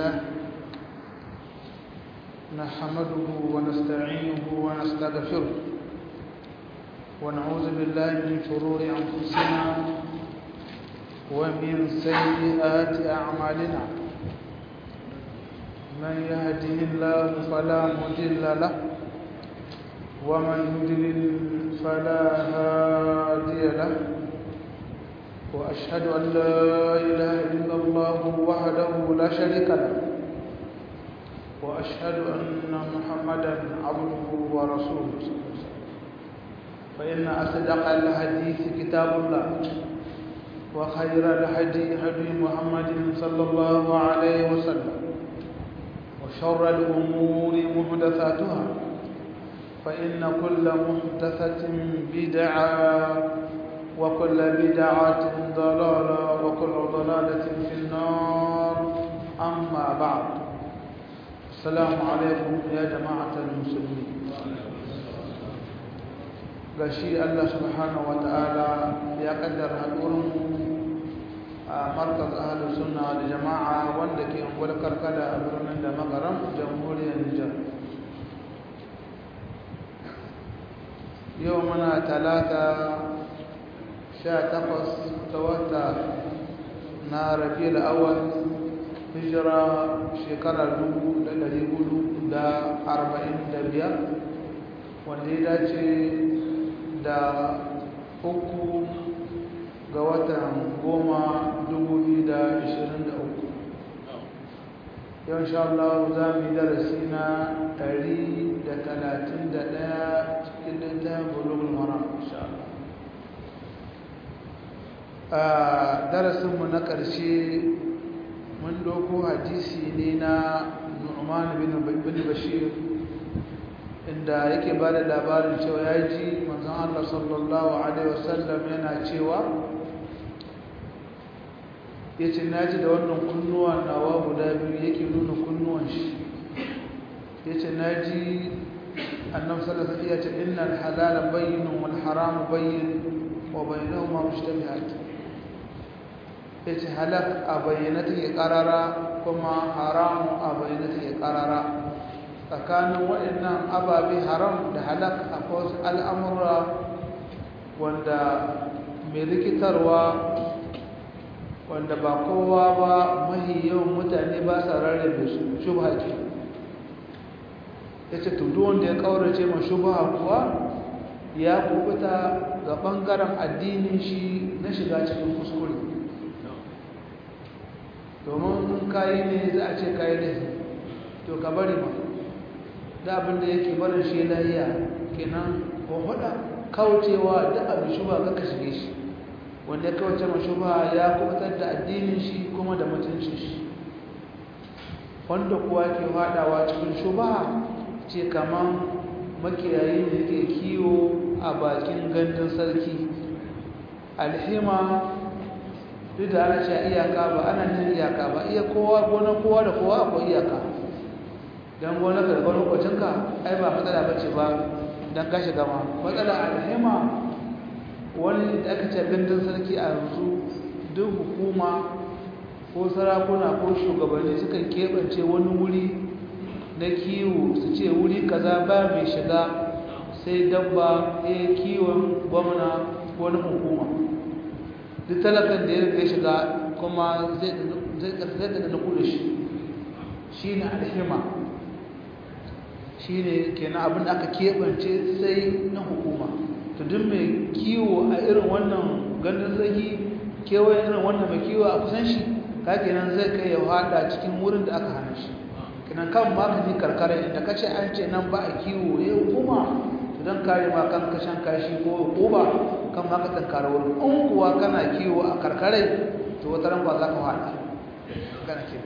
لله نحمده ونستعينه ونستغفره ونعوذ بالله من شرور أنفسنا ومن سيئات أعمالنا من يهده الله فلا مضل له ومن يضلل فلا هادي له وأشهد أن لا إله إلا الله وحده لا شريك له وأشهد أن محمدا عبده ورسوله فإن أصدق الحديث كتاب الله وخير الهدي هدي محمد صلى الله عليه وسلم وشر الأمور محدثاتها فإن كل محدثة بدعة وكل بدعة ضلالة وكل ضلالة في النار أما بعد السلام عليكم يا جماعة المسلمين gashi Allah subhanahu wa ta'ala ya kaddara hadurin a markaz ahlus sunna da jama'a wanda ke ungwar karkada a birnin da makaram jamhuriyar Nijar yau muna talata sha takwas ta wata na rabi awal hijira shekarar dubu da dari hudu da arba'in da biyar wanda ya dace da uku ga watan goma dubu biyu da ashirin da uku yau sha Allah za mu yi darasi na ɗari da talatin da ɗaya cikin littafin bulugul maram insha Allah a darasinmu na ƙarshe mun doko hadisi ne na nu'man bin bashir inda yake ba da labarin cewa ya ji manzon Allah sallallahu alaihi wasallam yana cewa ya ce na ji da wannan kunnuwa nawa guda biyu yake nuna kunnuwan shi ya ce na ji annabi sallallahu alaihi wasallam ya ce innal halala bayyinun wal haramu bayyin wa bainahuma mushtabihat ya ce halak a bayyana take karara kuma haramu a bayyana take karara tsakanin waɗannan ababe haram da halak akwai wasu al'amura wanda mai rikitarwa wanda ba kowa ba mahi yawan mutane ba sa rarrabe su shubha ke ya ce tudu wanda ya ƙaurace ma shubha kuwa ya kubuta ga ɓangaren addinin shi na shiga cikin kuskure domin in kayi ne za a ce kayi ne to ka bari ma da abinda yake barin shi lahiya kenan ko hada kaucewa da abin shuba ga ka shige shi wanda ya kauce ma shuba ya kubutar da addinin shi kuma da mutuncin shi wanda kuwa ke hadawa cikin shuba ce kaman makiyayi da ke kiwo a bakin gandun sarki alhima duk da ana cewa iyaka ba ana nin iyaka ba iya kowa gona kowa da kowa akwai iyaka don gona ka da gona kwacinka ai ba matsala ba ce ba don ka shiga ma matsala alhima wani da aka ce gandun sarki a yanzu duk hukuma ko sarakuna ko shugabanni sukan keɓance wani wuri na kiwo su ce wuri kaza ba mai shiga sai dabba ya kiwon gwamna wani hukuma duk talakan da ya riga shiga kuma zai da na kuda shi shi ne alhima shi ne kenan abin da aka keɓance sai na hukuma to duk mai kiwo a irin wannan gandun zagi kewaye irin wannan mai kiwo a kusan shi ka kenan zai kai ya hada cikin wurin da aka hana shi kenan kan ma ka ji karkara inda ka ce an ce nan ba a kiwo ya hukuma don kare ma kan kashan kashi ko hukuma kan maka tankara wurin in kuwa kana kiwo a karkarai to wata ran ba za ka haɗa kana ke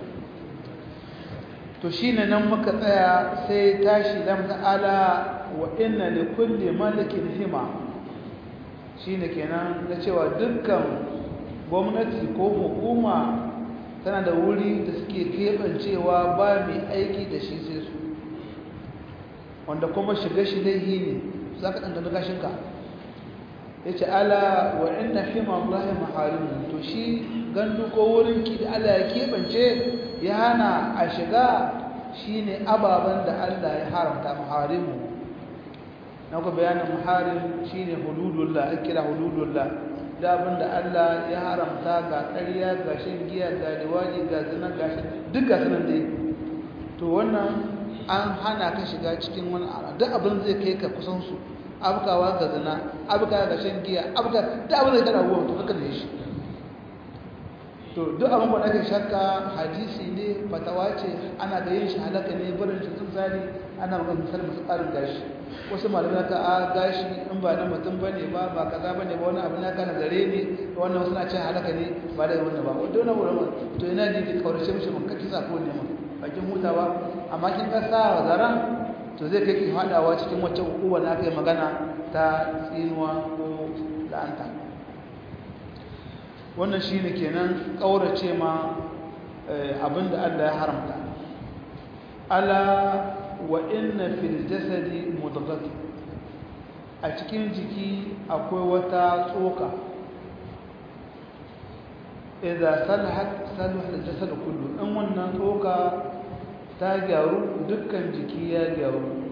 to shi ne nan muka tsaya sai tashi lam ta'ala wa inna li kulli malikin hima shi ne kenan na cewa dukkan gwamnati ko hukuma tana da wuri da suke keɓancewa ba mai aiki da shi sai su wanda kuma shiga shi laihi ne za ka ɗan gashinka ya ce ala wa inna hima Allah maharimu to shi gandu ko wurin ki da Allah ya keɓance ya hana a shiga shine ababen da Allah ya haramta muharimu na ku bayanin muharim shine hududullah ake kira hududullah da abin da Allah ya haramta ga ƙarya ga shan giya ga liwaji ga zina ga duk ga sunan dai to wannan an hana ka shiga cikin wani duk abin zai kai ka kusan su abkawa ga zina abkawa ga shan giya abka duk abin zai kada ruwan to kaka da shi to duk abin da ake shakka hadisi ne fatawa ce ana da yin shi halaka ne barin shi sun sani ana magana misali masu ƙarin gashi wasu malamai ka a gashi in ba na mutum ba ne ba ba kaza ba ne ba wani abu na kana zare ne wannan wasu na ce halaka ne ba da wannan ba wanda wani wurin to ina ji ki kaurace mishi mun kake sako ne mun bakin hutawa amma kin ka sa wa zaran to zai kai ki hadawa cikin wacce hukuma na kai magana ta tsinuwa ko la'anta wannan shine kenan kaurace ma abinda Allah ya haramta ala wa inna fil jasadi mudghah a cikin jiki akwai wata tsoka idza salahat salaha al-jasad kullu in wannan tsoka ta gyaru dukkan jiki ya gyaru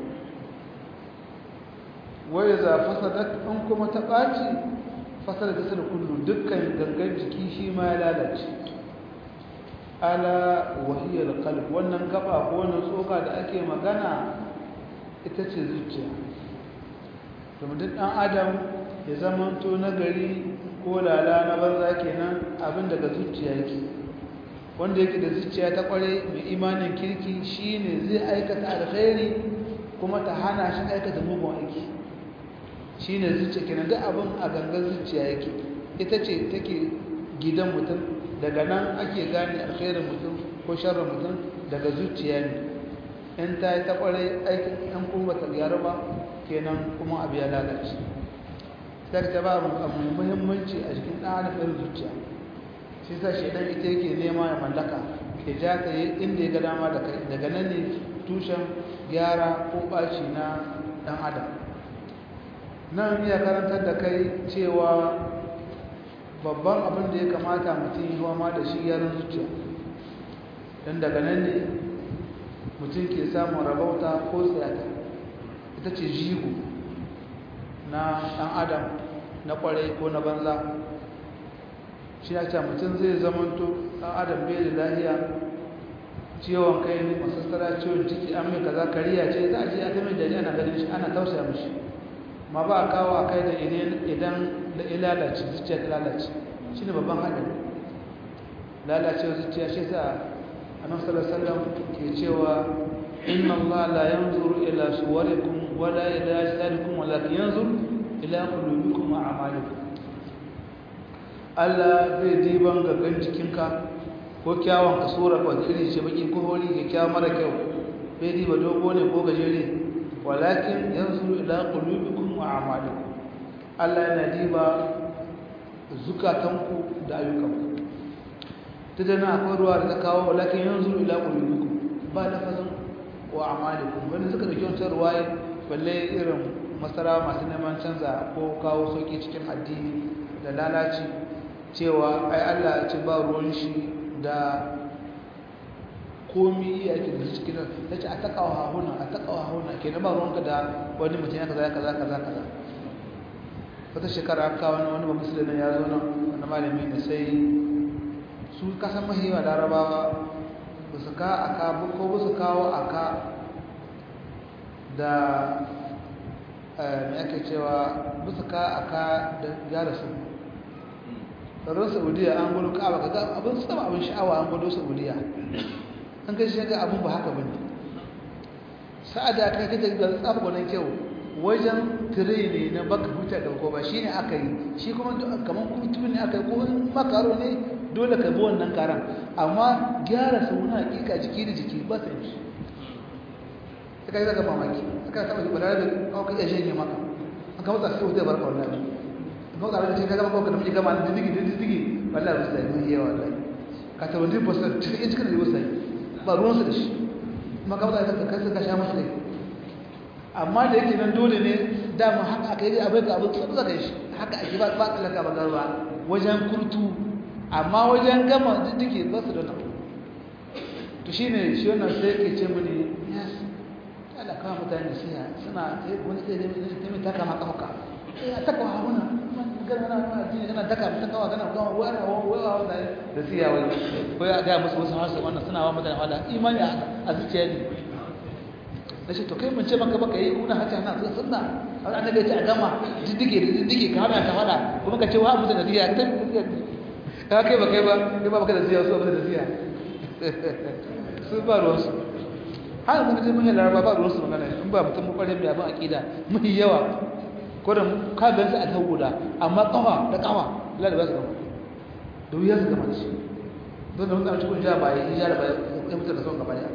wa idza fasadat in kuma ta baci fasada jasad kullu dukkan gangan jiki shi ma ya lalace ala wahiyar qalb wannan gaba ko wannan tsoka da ake magana ita ce zuciya domin duk dan adam ya zamanto nagari ko lala na banza kenan abin daga zuciya yake wanda yake da zuciya ta kware mai imanin kirki shine zai aikata alkhairi kuma ta hana shi aikata mugun aiki shine zuciya kenan duk abin a gangan zuciya yake ita ce take gidan mutum daga nan ake gane alkhairin mutum ko sharrin mutum daga zuciya ne in ta yi ta kwarai aikin ɗan kuma ta gyaru ba kenan kuma abu ya lalace sai ta ba abu muhimmanci a cikin ɗan adam irin zuciya shi sa shi dan ita yake nema ya mallaka ya ja ka yi inda ya ga dama da kai daga nan ne tushen gyara ko ɓaci na ɗan adam nan iya karantar da kai cewa babban abin da ya kamata mutum yi ma da shi yaran zuciya don daga nan ne mutum ke samun rabauta ko tsayata ita ce jigo na ɗan adam na ƙwarai ko na banza shi ya ce mutum zai zamanto ɗan adam bai da lahiya ciwon kai ne masassara ciwon ciki an mai kaza kariya ce za a je a ta mai jari ana ganin shi ana tausaya mashi ma ba a kawo a kai da idan da ilalace zuciya ta lalace shi ne babban haɗari lalacewa zuciya shi sa annabi sallallahu alaihi wasallam ke cewa inna allaha la yanzuru ila suwarikum wala ila ajsadikum walakin yanzuru ila qulubikum wa a'malikum Allah zai diban gangan jikinka ko kyawun ka sura ko iri ce baki ko hori ke kyawu mara kyau bai diba dogo ne ko gajere walakin yanzuru ila qulubikum wa a'malikum Allah yana diba zukatanku da ayyukanku ta dana akwai ruwa da ta kawo walakin yanzu ila qulubikum ba lafazin wa a'malikum wanda suka dauki wancan ruwaye balle irin masara masu neman canza ko kawo sauki cikin addini da lalaci cewa ai Allah ya ce ba ruwan shi da komi iya ake da cikin ta ce a takawa hahuna a takawa hahuna ke na ba ruwanka da wani mutum ya kaza kaza kaza kaza wata shekara aka wani wani ba musulmi ya zo nan wani malami ne sai su kasan mahiwa larabawa ba su ka aka ko ba su kawo aka da mai ake cewa ba su ka aka da gyara su tsaron saudiya an gudu ka baka ga abin su taba abin sha'awa an gudu saudiya an kai shi ga abin ba haka bane sa'ada kai kaje ga tsafa gwanin kyau wajen tire ne na baka huta da ko ba shine aka yi shi kuma kaman kutu ne aka yi ko makaro ne dole ka bi wannan karan amma gyara su na hakika jiki da jiki ba sai shi sai kai zaka mamaki aka taba ji balarabe ko ka iya shege maka an ka mutsa sai wuta barka wallahi ko ka rage ka gaba ko ka miji gama da digi digi digi wallahi ba sai mun yawa wallahi ka ta wani ba sai cikin cikin da sai ba ruwan su da shi kuma ka mutsa ka kai ka sha masa kai amma da yake nan dole ne dama haka aka yi abai ka abin tsotsa kai shi haka ake ba ba tsallaka ba garba wajen kurtu amma wajen gama diddike ba su da nan to shine shi wannan sai yake ce mini yes Allah kawo mutane siya suna wani sai dai mai taka ma kafa eh a taka wa huna magana na ma addini kana taka mutan kawa kana kawa wani wani wani da siya wai ko ya ga musu wasu hasu wannan suna wa mutane wala imani a zuciya ne na ce to kai mun ce maka baka yi kuna hata na zuwa sunna an annabi ce a gama diddige da diddige ka hana ta fada kuma ka ce wa mutum da siya ta ka kai ba kai ba kai ba baka da siya su ba da siya su ba ruwan su har mun ji mun yi laraba ba ruwan su magana in ba mutum mu kware mai abin aqida mun yawa ko da ka ga su a kan guda amma kafa da kafa Allah da ba su gama da wuya su gama shi don da wannan cikin ja ba yi ja da ba ya mutu da son gaba ya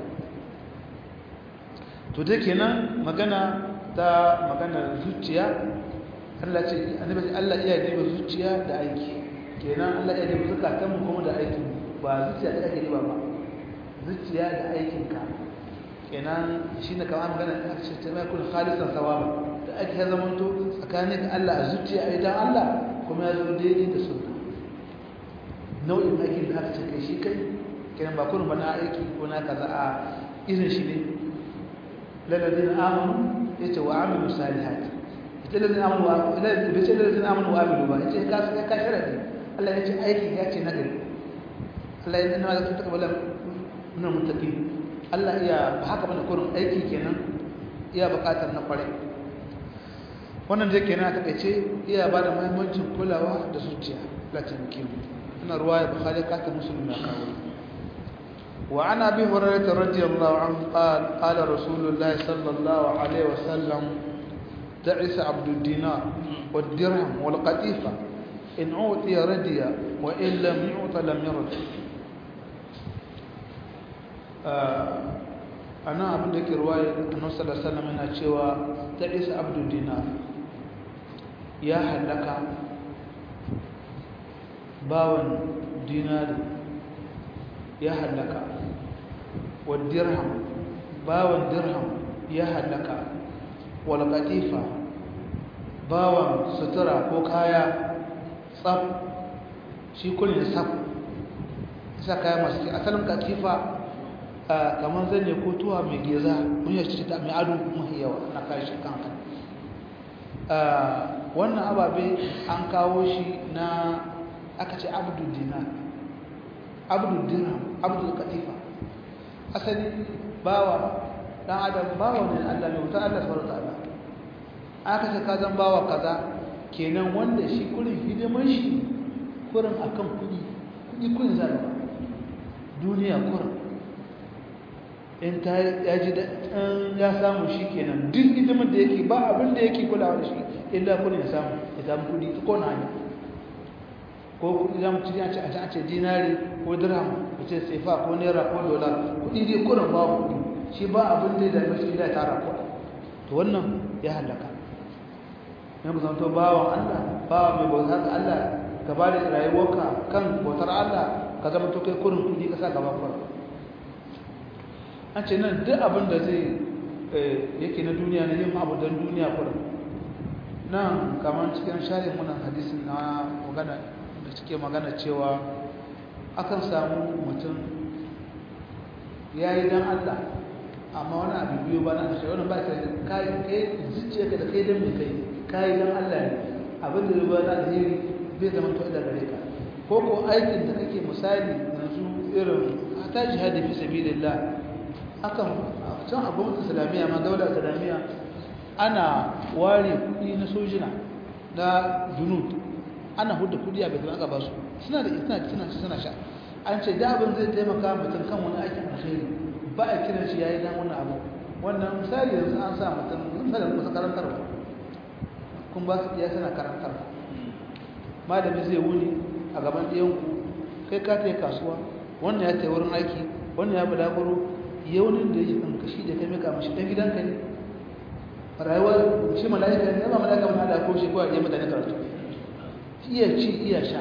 to dai kenan magana ta magana zuciya Allah ce annabi Allah iya diba zuciya da aiki kenan Allah iya diba zakatan mu kuma da aiki ba zuciya da ake diba ba zuciya da aikin ka kenan shine kamar magana da aka ce ta mai kun khalisan sawaba da ake ya zama to tsakanin da Allah a zuciya idan Allah kuma ya zo daidai da sunna nau'in aikin da aka ce kai shi kai kenan ba kun ba na aiki ko na kaza a irin shi ne lalladin amanu yace wa amilu salihati ita lalladin amanu wa bai ce lalladin amanu wa amilu ba yace ka sai ka sharadi Allah yace aiki ya ce nagari Allah ya nuna da takabbalan min muttaqin Allah iya ba haka bane kurin aiki kenan iya bukatar na kware wannan da kenan ta kace iya ba da muhimmancin kulawa da zuciya latin kimu ina ruwaya bukhari ka ta muslim na kawo وعن ابي هريره رضي الله عنه قال قال رسول الله صلى الله عليه وسلم تعس عبد الدينار والدرهم والقطيفه ان اعطي ردي وان لم يعط لم يرد ana abin da ke ruwaya annabi sallallahu alaihi wasallam yana cewa ta isa abdul dinar ya halaka bawan dinari ya halaka wa dirham bawan dirham ya halaka wal qatifa bawan sutura ko kaya tsaf shi kullun tsaf isa kaya masu asalin qatifa kamar zane ko tuwa mai geza mun yi shi ta mai ado mai yawa na kai shi kanka wannan ababe an kawo shi na aka ce abdul dinar abdul dirham abdul katifa asali bawa dan adam bawa ne Allah mai wuta Allah subhanahu wataala aka ce ka zan bawa kaza kenan wanda shi kurin hidiman shi kurin akan kudi kudi kurin zalaba duniya kurin in ta ya ji ya samu shi kenan duk hidiman da yake ba abin da yake kulawa da shi illa kurin ya samu ya samu kudi ko na hanyar ko kudi zamu ci a ce a ce dinari ko dirham ko ce sefa ko naira ko dola kudi dai kurin ba kudi shi ba abin da da mashi da tara ko to wannan ya halaka ne mu zanto bawan Allah bawa mai bautar Allah ka ba da rayuwarka kan bautar Allah ka zama to kai kurin kudi ka sa gaba kurin an ce nan duk abin da zai yake na duniya na yin abu don duniya kurin nan kamar cikin share munan hadisin na magana da suke magana cewa akan samu mutum ya yi don Allah amma wani abu biyu ba na ashe wani ba ka kai kai zuciya ka da kai don mai kai kayi don Allah ne abin da ruwa na alheri bai zama to da gare ka ko ko aikin da kake misali yanzu irin ta jihadi fi sabilillah akan can a gwamnatin islamiyya ma daular islamiyya ana ware kuɗi na sojina na junud ana hudu kudi a betul aka ba su suna da suna suna suna sha an ce da abin zai taimaka mutum kan wani aikin alheri ba a kiran shi yayi dan wannan abu wannan misali yanzu an sa mutum misalin kusa karantarwa kun ba su iya suna karantarwa malami zai wuni a gaban ɗayanku kai ka ta yi kasuwa wannan ya ta wurin aiki wannan ya bulaguro yaunin da yake kanka shi da kai mika mashi ɗan gidanka ne rayuwar shi mala'ika ne ba mala'ika wani da ko shi ko a ɗaya mutane karatu iya ci iya sha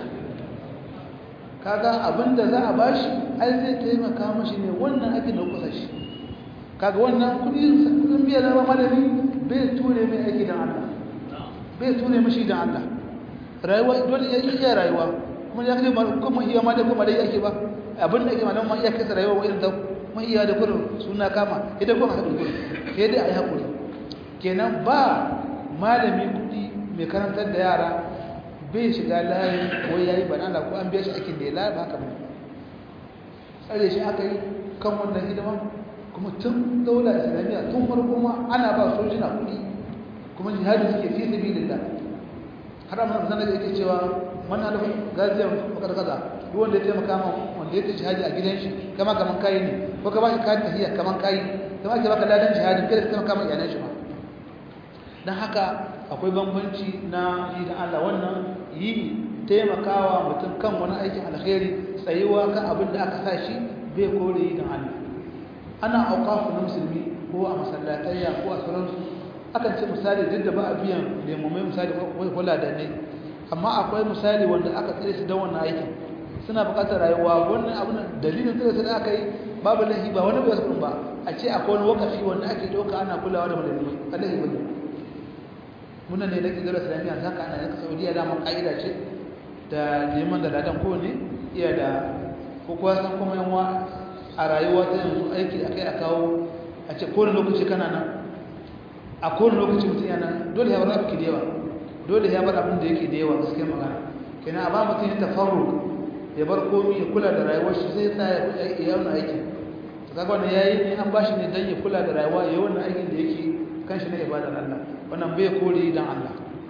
kaga abinda za a bashi ai zai taimaka mashi ne wannan aikin da kusa shi kaga wannan kudi kudin biya zama malami bai ture mai aiki don Allah bai ture mashi don Allah rayuwa dole ya iya rayuwa kuma ya kace kuma iya ma da kuma dai yake ba abin da yake malamin ma iya kasa rayuwa irin ta mai iya da kurin suna kama idan kuma haɗu kurin sai dai a yi haƙuri kenan ba malami kuɗi mai karantar da yara bai shiga layi ko ya yi banana ko an biya shi aikin da ya layi ba haka ba tsare shi aka yi kan wannan hidima kuma tun daula islamiyya tun farko ma ana ba sojina kuɗi kuma jihadi suke fi sabilillah har amma zan da yake cewa man alfa gaziyan makar kaza duk wanda ya taimaka ma wanda ya tafi jihadi a gidan shi kama kaman kai ne ko ka ba shi kayan tahiyya kaman kai kama ke baka ladan jihadi kada ka taimaka ma iyalan shi ma dan haka akwai bambanci na yi da Allah wannan yi taimakawa mutum kan wani aikin alkhairi tsayuwa kan abin da aka sa shi bai kore yi da Allah ana auqafu na musulmi ko a masallatayya ko a sauransu akan ce misali duk da ba a biyan lemomai misali kula da ne amma akwai misali wanda aka tsere su don wannan aikin suna buƙatar rayuwa wannan abin dalilin tsere su da aka yi babu lahi ba wani bai ba a ce akwai wani wakafi wanda ake ɗauka ana kulawa da malamai a lahi ba muna ne na ƙigar islamiyya za ka ana yanka saudiya damar ƙa'ida ce da neman da ladan kowane iya da ko kuwa san kuma yanwa a rayuwa ta yanzu aiki a kai a kawo a ce kowane lokaci kana nan a kowane lokaci mutum yana dole ya bar abu da yawa dole ya bar abin da yake da yawa gaskiyar magana kenan a ba mutum ya tafarru ya bar komi ya kula da rayuwar shi zai sa ya yi wani aikin ta kaga wannan yayi ne an bashi ne dan ya kula da rayuwa ya yi wannan aikin da yake kan shi na ibadar Allah wannan bai kore dan Allah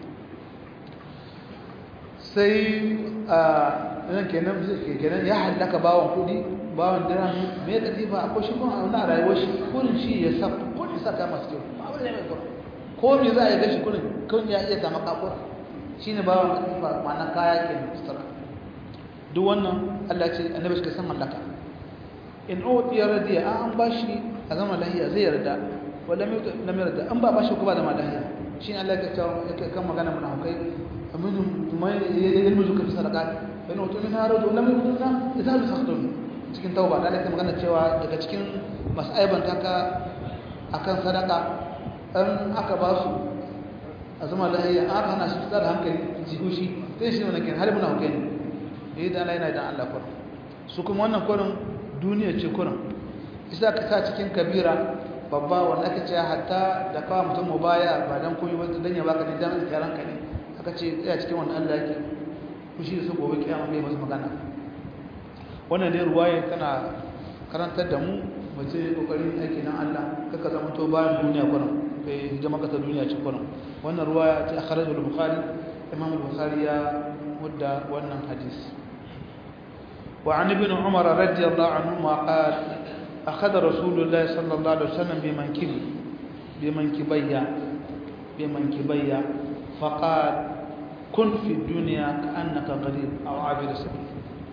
sai a nan kenan kenan ya halaka bawon kudi bawon dirham me katifa akwai shi kuma a wannan rayuwar shi kurin shi ya sa kurin saka masu kyau ba wani mai kurin ko me za a yi gashi kurin kun ya iya zama kakura shi ne bawon katifa ma'ana kaya ke sutura duk wannan Allah ce annabi shi san mallaka in uti ya radiya an ba shi a zama lahiya zai yarda wala mai lam yarda an ba ba shi ko ba da lahiya shi ne Allah ya ce yake kan magana mun hukai amin mai ilmu zuka fi sadaqat fa in uti min harud lam yutuna idza sakhtun cikin tauba da Allah magana cewa daga cikin masaiban taka akan sadaka an aka ba su a zama lahiya aka hana shi fitar da hankali jihu shi sai shi wannan kin har muna hukai ne eh da Allah yana da Allah kurin su kuma wannan kurin duniya ce kurin isa ka sa cikin kabira babba wanda aka ce hatta da kawo mutum mu baya ba dan komai ba dan ya baka ne dan karan ka ne aka ce tsaya cikin wannan Allah yake kushi da su gobe kiyama bai masa magana wannan ne ruwaya tana karantar da mu mace kokarin aiki na Allah kaka zama to bayan duniya kurin kai hijama ka ta duniya ce kurin wannan ruwaya ta akhrajul bukhari imam al-bukhari ya mudda wannan hadisi وعن ابن عمر رضي الله عنهما قال أخذ رسول الله صلى الله عليه وسلم بمنكبي بمنكبي بمنكبي فقال كن في الدنيا كأنك غريب أو عابر سبيل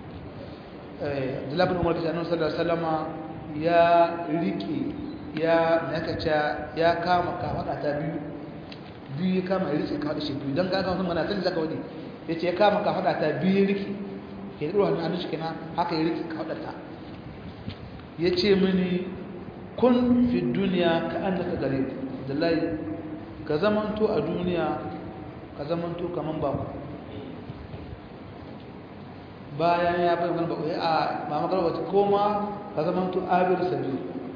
عبد الله بن عمر كان صلى الله عليه وسلم يا ريكي يا نكتا يا كاما كاما تا biyu biyu ya kama rike ka da shi biyu dan ga ga wannan mana sai zaka wani yace ya kama ka fada ta biyu rike ke ruwa hannun shi kenan haka ya rike kaudata ya ce mini kun fi duniya ka an daga gare da layi ka zamanto a duniya ka zamanto kaman ba ku bayan ya bai wani bakwai a ba makar wata koma ka zamanto abir sabi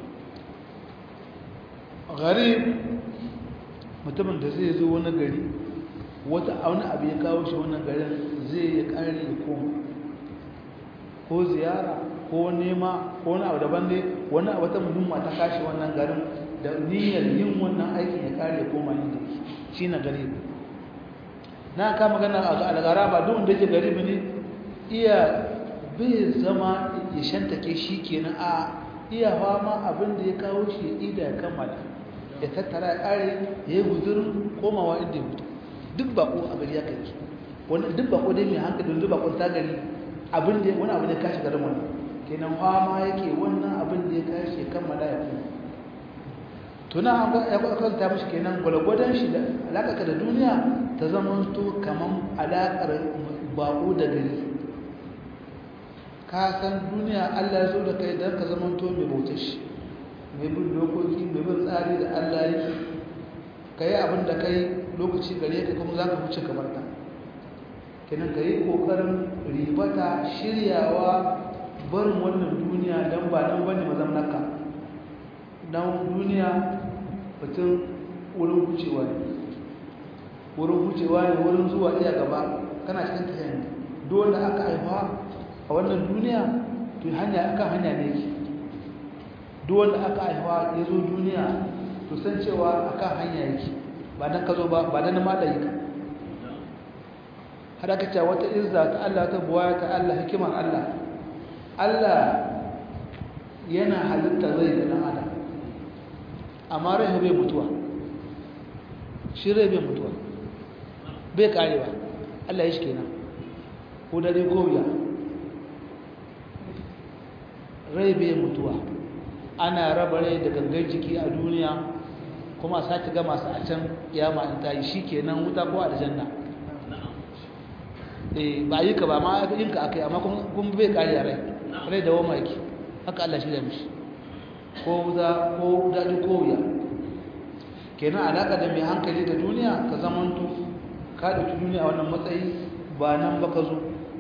gari mutumin da zai zo wani gari wata wani abu ya kawo shi wannan garin zai ya kare ya koma ko ziyara ko nema ko wani abu daban ne wani abu ta muhimma ta kashi wannan garin da niyyar yin wannan aikin ya kare ya koma inda yake shi na garibi na ka magana a algara ba duk wanda yake garibi ne iya bai zama ya shantake shi kenan a iya fama abin da ya kawo shi ya ida ya kammala ya tattara ya kare ya yi guzurin komawa inda ya mutu duk bako a gari ya kai wani duk bako dai mai hankali duk bakon ta gari abin da wani abu ne kashi garin wani kenan fama yake wannan abin da ya kashi kammala ya kuma tuna ya kwatanta mashi kenan gwalgwadon shi da alaƙa da duniya ta zama to kamar alaƙar bako da gari ka san duniya allah ya zo da kai don ka zama to mai bautar shi mai bin dokoki mai bin tsari da allah yake ka yi abin da kai lokaci gare ka kuma za ka wuce kamar ta kenan ka yi ƙoƙarin ribata shiryawa barin wannan duniya don ba don bane mazamnaka nan duniya mutum wurin wucewa ne wurin wucewa ne wurin zuwa iya gaba kana cikin tafiya ne dole aka haifa a wannan duniya to hanya akan hanya ne yake dole aka haifa ya zo duniya to san cewa akan hanya yake ba dan ka zo ba ba dan ma da yaka har aka ce wata izza ta Allah ta buwaya ta Allah hikimar Allah Allah yana halitta zai da dan adam amma rai bai mutuwa shi rai bai mutuwa bai karewa Allah ya shi kenan ko dare ko wuya rai bai mutuwa ana raba rai da gangan jiki a duniya kuma sake gama su a can kiyama in ta yi shi kenan wuta ko aljanna eh ba yi ka ba ma yin ka akai amma kuma bai kare rai rai da wama yake haka Allah shi da mishi ko wuta ko daɗi ko wuya kenan alaka da mai hankali da duniya ka zamanto ka ɗauki duniya a wannan matsayi ba nan ba ka zo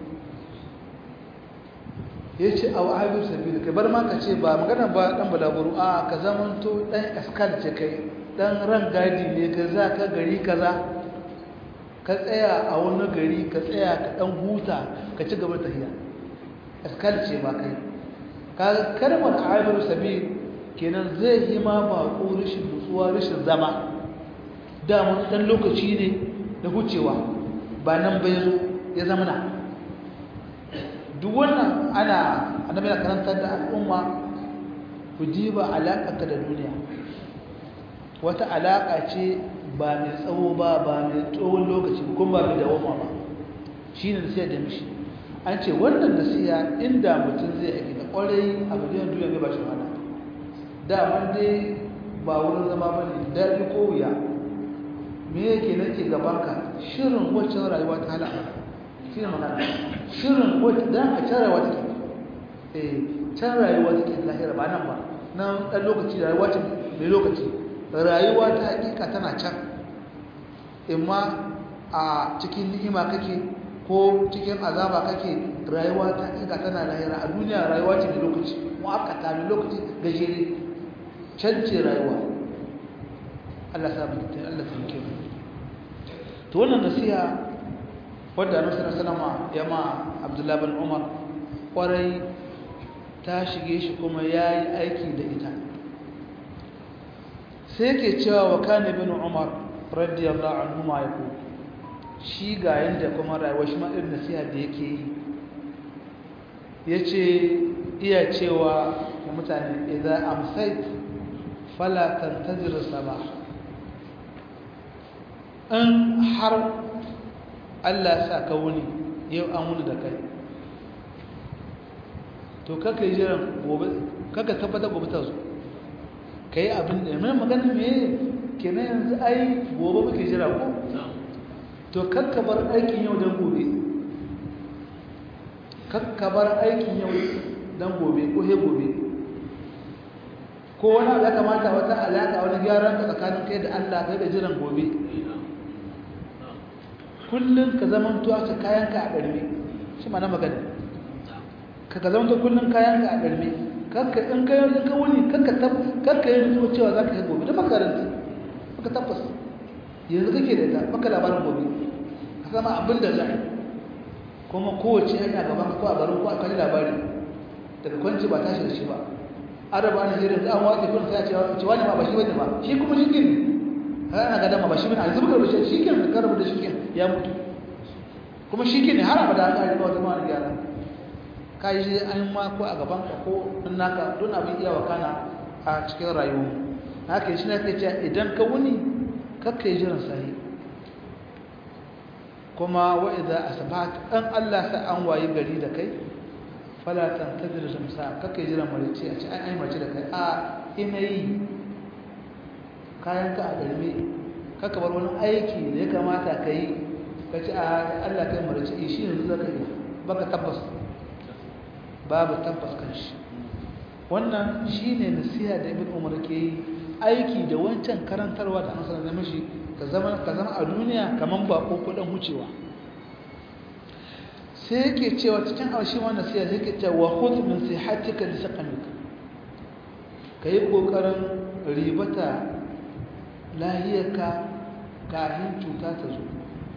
ya ce a wa'ayu sabi kai bar ma ka ce ba magana ba ɗan balaguru a ka zamanto ɗan askar ce kai ɗan ran gadi ne ka za ka gari kaza ka tsaya a wani gari ka tsaya ka ɗan huta ka ci gaba tafiya askar ce ba kai ka kalmar ayyar sabi kenan zai yi ma baƙo rashin nutsuwa rashin zama damun ɗan lokaci ne da hucewa ba nan bai zo ya zama na duk wannan ana annabi na karantar da al'umma ku diba alaƙarka da duniya wata alaƙa ce ba mai tsawo ba ba mai tsohon lokaci kuma ba mai dawoma ba shi ne sai da mishi an ce wannan nasiya inda mutum zai aiki da ƙwarai a miliyan duniya ne ba shi mana daman dai ba wurin zama ba ne daɗi ko wuya me yake nake gabanka shirin wacce rayuwa ta halaka shi ne magana shirin wacce dan a can rayuwa take eh can rayuwa take lahira ba nan ba nan dan lokaci rayuwa ce mai lokaci rayuwa ta hakika tana can imma a cikin ni'ima kake ko cikin azaba kake rayuwa ta hakika tana lahira a duniya rayuwa ce mai lokaci mu'akkata mai lokaci gajere can ce rayuwa Allah sa mu Allah ta muke to wannan nasiha wadda Annabi sallallahu alaihi wasallam ya ma Abdullah bin Umar kwarai ta shige shi kuma yayi aiki da ita sai yake cewa wa kana bin Umar radiyallahu anhu ma yako shi ga yanda kuma rayuwar shi ma irin nasiha da yake yi yace iya cewa mutane idza amsayt fala tantazir sabah in har Allah sa ka wuni yau an wuni da kai to kaka yi jiran gobe kaka tabbatar gobe ta zo ka yi abin da mai magana me ke na yanzu ai gobe muke jira ko to kakka bar aikin yau don gobe kakka bar aikin yau don gobe ko he gobe ko wani abu ya kamata wata alaƙa wani gyaran ka tsakanin kai da Allah kai da jiran gobe kullum ka zaman tuwa ka kayanka a ɗarme shi ma na magana ka ka zaman kullum kayanka a ɗarme kakka in ka yi ka wuni kakka yi nutsuwa cewa za ka yi gobe da makaranta maka tabbas yanzu kake da ita maka labarin gobe ka sama abin da za kuma kowace hanya gaban ko a garin ko a kalli labari daga kwanci ba tashi da shi ba araba na hirin an wace kun sai a ce wani ma ba shi bane ba shi kuma shi ne ana ga dama ba shi bane a zuba da shi ke da karabu da shi ke ya mutu kuma shi ke ne har abada an kare ba wata ma wani gyara kai shi an ma ko a gaban ka ko in naka don abin iya wakana a cikin rayuwa haka shi ne kai ce idan ka wuni kakka yi jiran sahi kuma wa idza asbahta an Allah sa an wayi gari da kai fala tantazir shamsa kakka yi jiran marici a ce an ai mace da kai a ina yi kayanka a garme kaka bar wani aiki da ya kamata ka yi ka ci a Allah kai marace shi yanzu zaka yi baka tabbas babu tabbas kan shi wannan shine nasiha da Ibn Umar ke yi aiki da wancan karantarwa da Annabi sallallahu alaihi ka zama ka zama a duniya kaman ba ko kudan hucewa sai yake cewa cikin arshi wannan nasiha sai yake cewa wa khudh min sihatika li saqamika ka yi ƙoƙarin ribata lahiyarka kafin cuta ta zo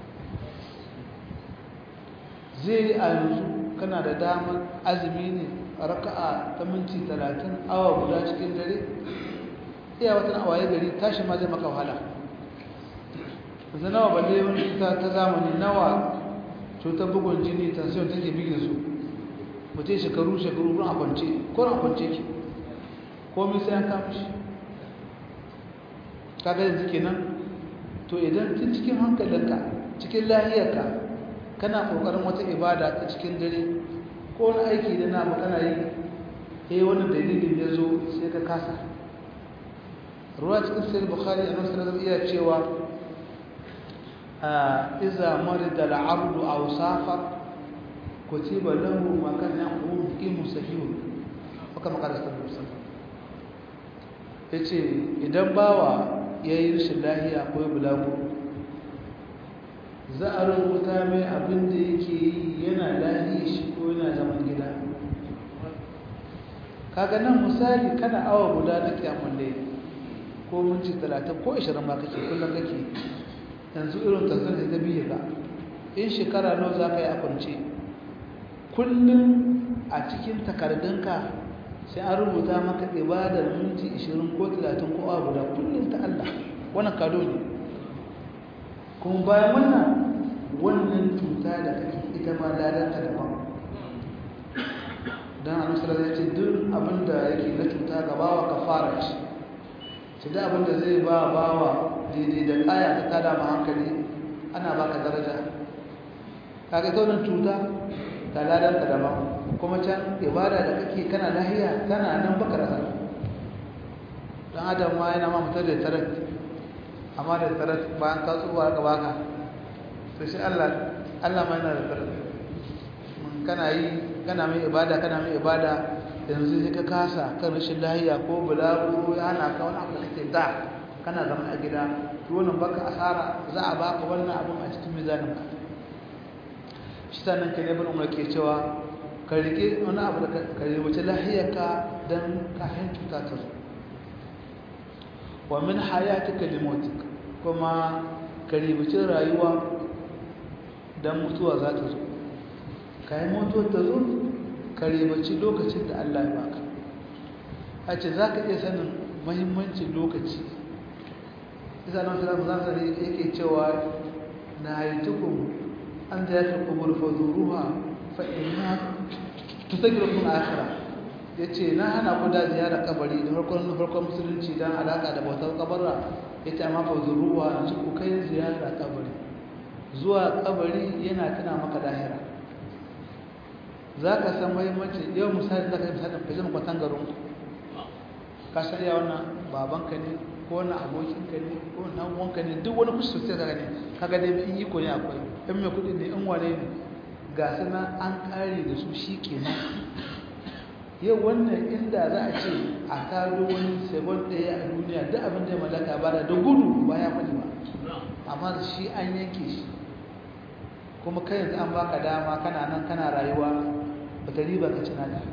zai a yanzu kana da damar azumi ne raka'a ta minti talatin awa guda cikin dare iya watan awaye gari tashi ma zai maka wahala yanzu nawa balle wani cuta ta zamani nawa cutar bugun jini tansiyon take bigin su mutum shekaru shekaru ran a kwance ko ran a kwance ki komai sai an kama shi kaga yanzu kenan to idan tun cikin hankalinka cikin lahiyarka kana kokarin wata ibada ta cikin dare ko wani aiki da na kana yi eh wani dalilin ya zo sai ka kasa ruwa cikin sai bukhari a nasarar zama iya cewa iza marida al'abdu aw safar kutiba lahu ma kana yaqum imu sahih haka makarasta musamman yace idan bawa yayi rashin lahiya ko bulagu za a rubuta mai abin da yake yi yana lahiya shi ko yana zaman gida kaga nan misali kana awa guda na kiyamun laili ko minti talatin ko ashirin ma kake kullum kake yanzu irin tasir da ta biye ka in shekara nawa za ka yi a kwance kullum a cikin takardunka sai an rubuta maka ibadar minti ashirin ko talatin ko awa guda kullum ta Allah wannan kado ne kuma bayan wannan wannan cuta da kake ita ma ladanta daban don annabi ya ce duk abinda yake na cuta ga bawa kafara ce sai da abinda zai ba bawa daidai da kaya ta tada ma hankali ana baka daraja kaga ta wannan cuta ta ladanta daban kuma can ibada da kake kana lahiya kana nan baka rasa dan adam ma yana ma mutar da tarat amma da tarat bayan ka tsuwa ka baka to shi Allah Allah ma yana da tarat mun kana yi kana mai ibada kana mai ibada yanzu sai ka kasa kan rashin lahiya ko bulagu ya hana ka wani abu da kake da kana zama a gida to wannan baka asara za a baka wannan abun a cikin mizanin ka shi sannan ka ne bin umar ke cewa ka rike wani abu da ka rubuce lahiyarka don kayan cuta ta zo wa min hayatika limotik kuma ka rubuce rayuwa don mutuwa za ta zo kayan mutuwar ta zo ka ribaci lokacin da Allah ya baka a ce za ka iya sanin mahimmancin lokaci isa na wasu zamani yake cewa na yi tukun an da ya fi kubur fazuruwa fa'ina tusagirkun akira ya ce na hana ku da ziyarar kabari da farkon farkon musulunci don alaka da bautar kabarra ya ce amma fazuruwa su ku kai ziyarar kabari zuwa kabari yana tuna maka dahira za ka san mahimmanci yau misali za ka yi misalin fashin kwatan garin ka san iya wannan babanka ne ko wani abokinka ne ko wani ɗan'uwanka ne duk wani kusa sosai daga ne kaga dai in iko ne akwai in mai kuɗi ne in wane ne ga sana an ƙare da su shi kenan yau wannan inda za a ce a taro wani sabon ɗaya a duniya duk abin da ya mallaka ba da gudu ba ya faɗi ba amma shi an yanke shi kuma kai yanzu an baka dama kana nan kana rayuwa bata riba ka cina da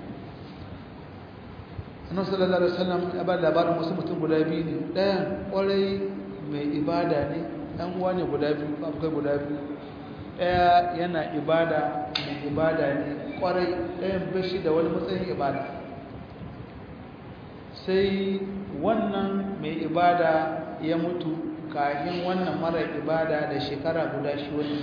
annabi sallallahu alaihi wasallam ya ba labarin wasu mutum guda biyu ne ɗayan ƙwarai mai ibada ne ɗan uwa ne guda biyu akwai guda biyu ɗaya yana ibada mai ibada ne ƙwarai ɗayan bashi da wani matsayin ibada sai wannan mai ibada ya mutu kafin wannan mara ibada da shekara guda shi wani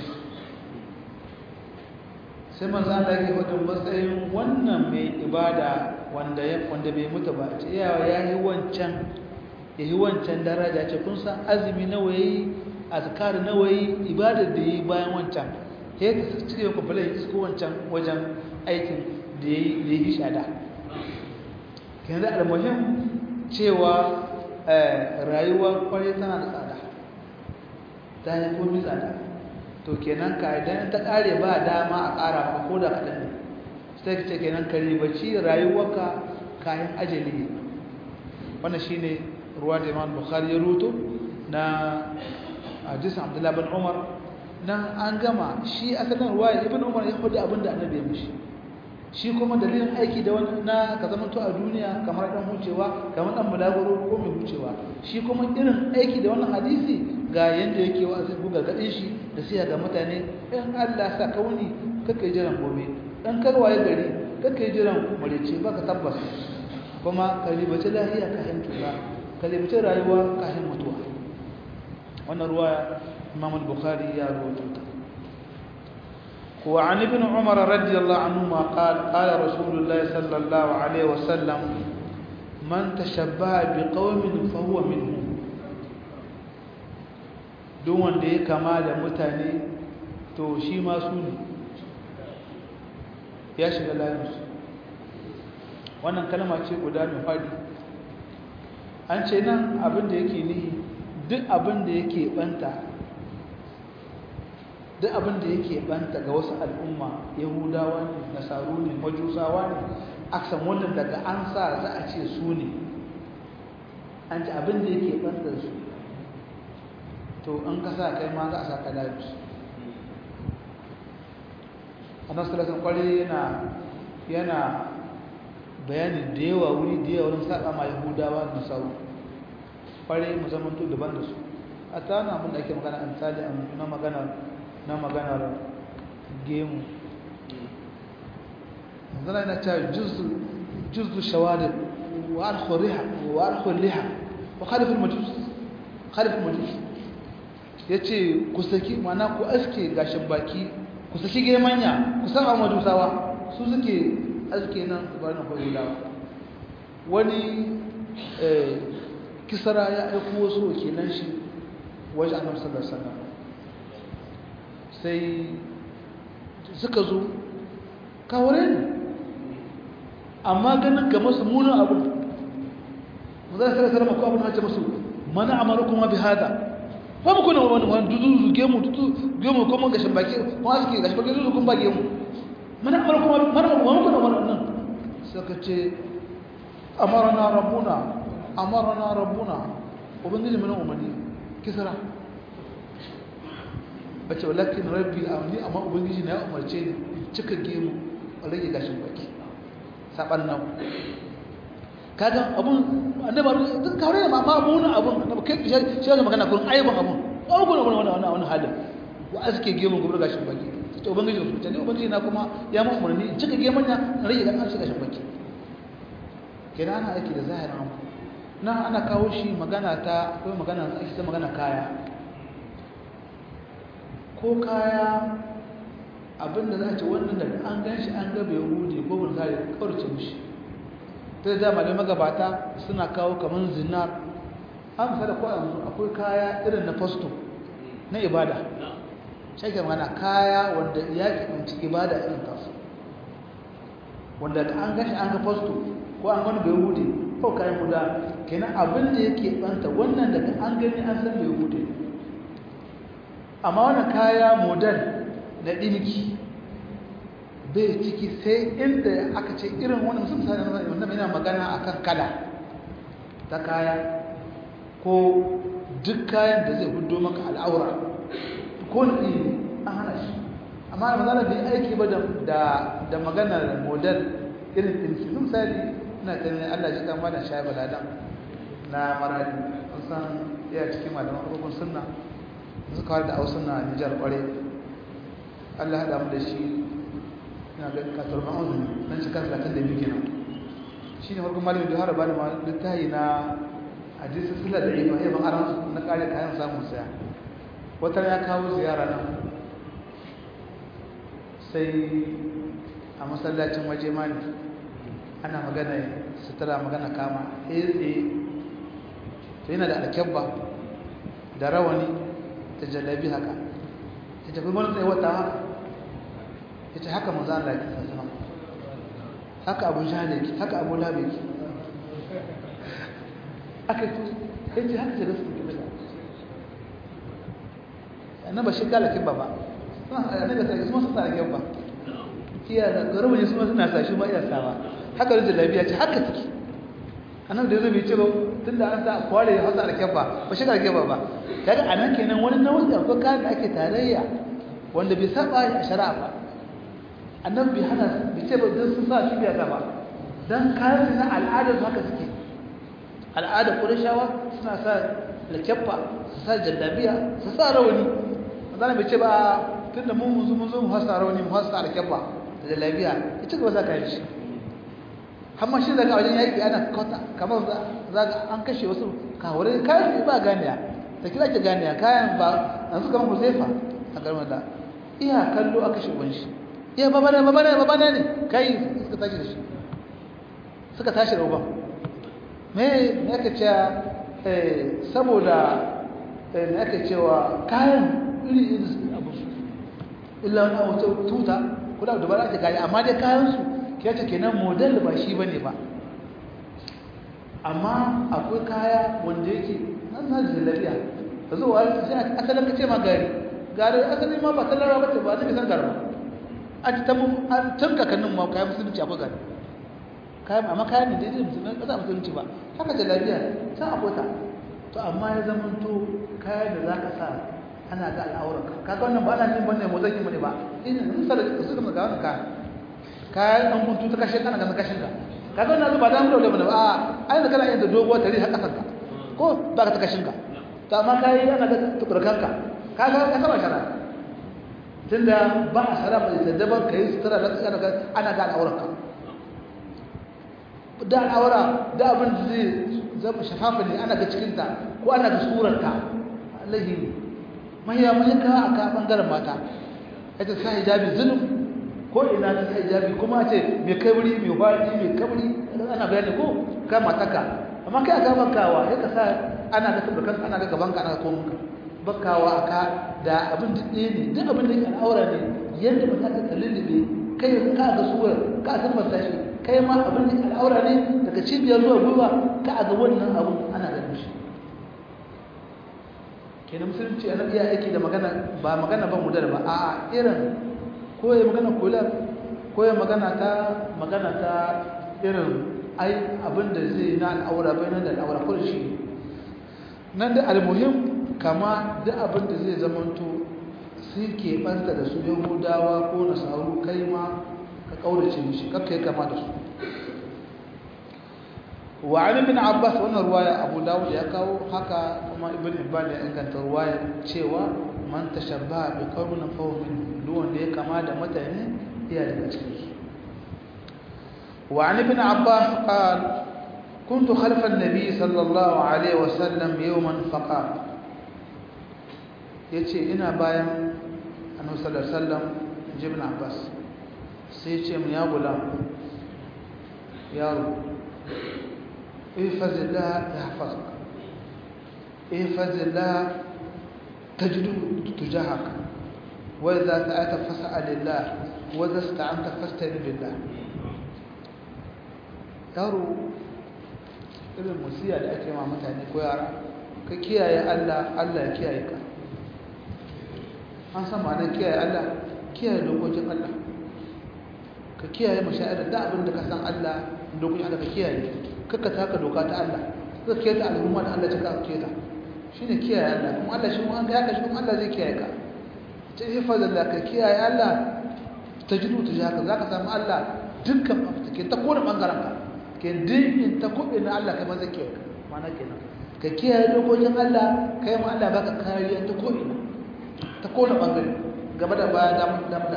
sai manzo Allah yake wajen matsayin wannan mai ibada wanda ya wanda bai mutu ba ce ya yi wancan yayi wancan daraja ce kun san azumi nawa yayi azkar nawa yayi ibadar da yayi bayan wancan sai ta cike ku bala su wancan wajen aikin da yayi da yayi shada kenan da almuhim cewa rayuwa kwarai tana da tsada ta yi komai tsada to kenan ka idan ta kare ba dama a kara ba ko da kaɗan ne sai ka ce kenan ka ribaci rayuwarka kayan ajali wannan shine ruwa da imam bukhari ya ruto na hadisin abdullahi bin umar nan an gama shi asalin ruwa ibn umar ya faɗi abin da annabi ya mishi shi kuma dalilin aiki da wani na ka zama to a duniya kamar dan hucewa kamar dan bulaguro ko mai hucewa shi kuma irin aiki da wannan hadisi ga yanda yake wa zai buga gadin shi da sai ga mutane in Allah sa kauni kake jiran gobe dan karwaye gari kake jiran marice baka tabbas kuma ka ribace lahiya ka hin tuba ka ribace rayuwa ka hin mutuwa wannan ruwaya Imam al-Bukhari ya rawaito ta وعن ابن عمر رضي الله عنهما قال قال رسول الله صلى الله عليه وسلم من تشبه بقوم فهو منهم duk wanda ya kama da mutane to shi ma su ne ya shiga layinsu wannan kalma ce guda mai faɗi an ce nan abin da yake nihi duk abin da yake banta duk abin da yake banta ga wasu al'umma yahudawa ne nasaru ne majusawa ne aksan wannan daga an sa za a ce su ne an ci abin da yake banta su to an kasa kai ma za a sa kalabi annan sulasan kwarai yana yana bayani da yawa wuri da yawa wurin saƙa ma yahudawa da nasaru kwarai mu zamanto daban da su a ta na abin da ake magana an tsali na magana na maganar gemu zana yana cewa juzu shawadar wa alkhuriha wa alkhuriha wa khalifin majus khalifin majus ya ce ku saki mana ku aske gashin baki ku saki gemanya ku saba majusawa su suke aske nan bari na kwayo dawa wani kisara ya aiko wasu wakilan shi wajen annabi sallallahu alaihi wasallam sai suka zo kawure ne amma ganin ga masu munin abu mu za su sarrafa ko abin hajji masu mana amaru kuma bi hada ba mu kuna wani wani dudu gemu dudu gemu kuma gashin baki kuma suke gashin baki dudu kun ba gemu mana amaru kuma mana ba mu kuna wani nan suka ce amarana rabbuna amarana rabbuna ubangiji mana umarni kisra bace walakin rabbi amni amma ubangiji na ya umarce ni cika gemu a rage gashin baki saban nan kaga abun annabi duk kawai ma ma abun abun annabi kai shi shi magana kun aibun abun ko kun abun wannan wannan halin wa aske gemu gobe gashin baki to ubangiji su tani ubangiji na kuma ya mu umarni cika gemun ya rage gashin baki kenan ana aiki da zahirin abu nan ana kawo shi magana ta akwai magana ake ta magana kaya ko kaya abinda za a ce wannan da an gan shi an gaba ya hude ko bin kare kawarce mushi ta da malamai magabata suna kawo kamar zinar an misali ko yanzu akwai kaya irin na fasto na ibada shaike mana kaya wanda ya kiɗanci ibada irin tasu wanda da an gan shi an ga fasto ko an gani bai hude ko kayan guda kenan abin da yake ɓanta wannan daga an gani an san bai hude amma wannan kaya model na ɗinki bai ciki sai inda aka ce irin wani musamman sa wanda mai yana magana a kan kala ta kaya ko duk kayan da zai hudo maka al'aura ko na ɗini an hana shi amma da mazana bai aiki ba da maganar model irin ɗinki sun misali ina ganin allah shi kama da shayi baladan na maradi an san iya cikin malaman rukun sunna suka kawar da hausa na nijar kware allah haɗa mu da shi na ga katurban azumi don shi kan talatin da biyu kenan shi ne farkon malamin da har ba da littahi na hadisi sila da ifa ya ban aran na kare kayan samun saya wata ya kawo ziyara nan sai a masallacin waje mani ana magana sutura magana kama tsaye to yana da alkyabba da rawani da jallabi haka ya tafi mana tsaye wata haka ya ce haka maza Allah ya kasa haka abu jihane ki haka abu labe ki aka yi ya ce haka ce da su ke bisa yana ba shi kala kibba ba yana da sai su masu tsara kibba iya da garubu ne su masu na sashi ma iya sawa haka da jallabi ya ce haka take annabi da zai ce ba tunda an sa kware ya hasa alkebba ba shi alkebba ba kaga anan kenan wani nau'i akwai kayan da ake tarayya wanda bai saba a shari'a ba annabi bai hana bai ce ba don sun sa shi biya gaba don kayan su na al'adar su haka suke al'adar ƙurashawa suna sa lakabba su sa jallabiya su sa rawani zana bai ce ba tun da mun muzu muzu mu hasa rawani mu hasa lakabba da jallabiya ya ci gaba za ka yi shi amma shi daga wajen yaƙi ana kota kamar za ga an kashe wasu kawurai kayan su ba ganiya da kira ke ganiya kayan ba an suka mu zefa a garmar da iya kallo a kashe uban shi iya babana babana babana ne kai suka tashi da shi suka tashi da uban me ne aka ce saboda me aka cewa kayan iri iri abu su illa wani abu tuta kula da bara ake kayi amma dai kayan su ya ce kenan model ba shi bane ba amma akwai kaya wanda yake nan na da lafiya ka zo wa sai asalin ka ce ma gari gari asalin ma ba tallara ba ce ba ta san garba a ci ta tun kakannin ma kayan musulunci akwai gari kayan amma kayan ne daidai musulunci ba za musulunci ba haka da lafiya can akwai ta to amma ya zama to kayan da za ka sa ana ga al'aurarka kaga wannan ba ana jin bane mu zaki mu ne ba ina misali su ga wannan kayan kayan ɗan kuntu ta kashe kana ganin kashin ka kaga wannan ba da mu da bane ba a ai da kana yin da doguwar tare har kasan ka ko ba ka ta kashin ka to amma kai ana ga tukurkan ka kaga ka saba shara tunda ba a shara mai da daban kai sutura da kana ga ana ga al'auran ka da al'aura da abin da zai zama shafafa ne ana ga cikin ta ko ana ga surar ta allahi ne mahiya mahika aka bangaren mata ita sa hijabi zulum ko ina ta hijabi kuma ce mai kabri mai faɗi mai kabri ana bayani ko ka mataka amma kai a gaban kawa ya ka sa ana ga tabarkan ana ga gaban ka ana ga komun ka bakawa aka da abin da ɗaya ne duk abin da ke al'aura ne yadda ba za ka kallilbe kai ka ga suwar ka san ba shi kai ma abin da ke al'aura ne daga cibiyar zuwa gwiwa ka ga wannan abu ana ganin shi kenan musulunci a iya aiki da magana ba magana ba mudar ba a irin ko ya magana kula ko ya magana ta magana ta irin ai abin da zai na al'aura bai nan da al'aura ko shi nan da almuhim kama duk abin da zai zamanto sun keɓanta da su yahudawa ko nasaru kai ma ka ƙaurace mishi kakka ya kama da su وعن ابن عباس wannan ruwaya Abu Dawud ya kawo haka kuma Ibn Hibban ya inganta ruwaya cewa man tashabbaha bi qaumin fa huwa min duk wanda ya kama da mutane iya daga cikin su وعن ابن عباس قال كنت خلف النبي صلى الله عليه وسلم يوما فقال yace ina bayan annabi sallallahu alaihi wasallam ibn Abbas sai ce mu ya gulam yaro احفظ الله يحفظك احفظ الله تجده تجاهك وإذا سألت فاسأل الله وإذا استعنت فاستعن بالله yaro irin musiya da ake ma mutane ko yara ka kiyaye Allah Allah ya kiyaye ka an san ma'anar kiyaye Allah kiyaye dokokin Allah ka kiyaye masha'irar da abin da ka san Allah dokokin Allah ka kiyaye kaka taka doka ta Allah kaka keta al'umma da Allah ta ka keta shine kiyaye Allah kuma Allah shi mu an ga haka shi kuma Allah zai kiyaye ka ta hifazan da ka kiyaye Allah ta jidu ta jaka zaka samu Allah dukkan ke ta kone bangaren ka ke dukkan ta kuɗe na Allah kai ma zai kiyaye ka mana kenan ka kiyaye dokokin Allah kai ma Allah baka kariya ta ko'ina ta kone bangare gaba da baya da da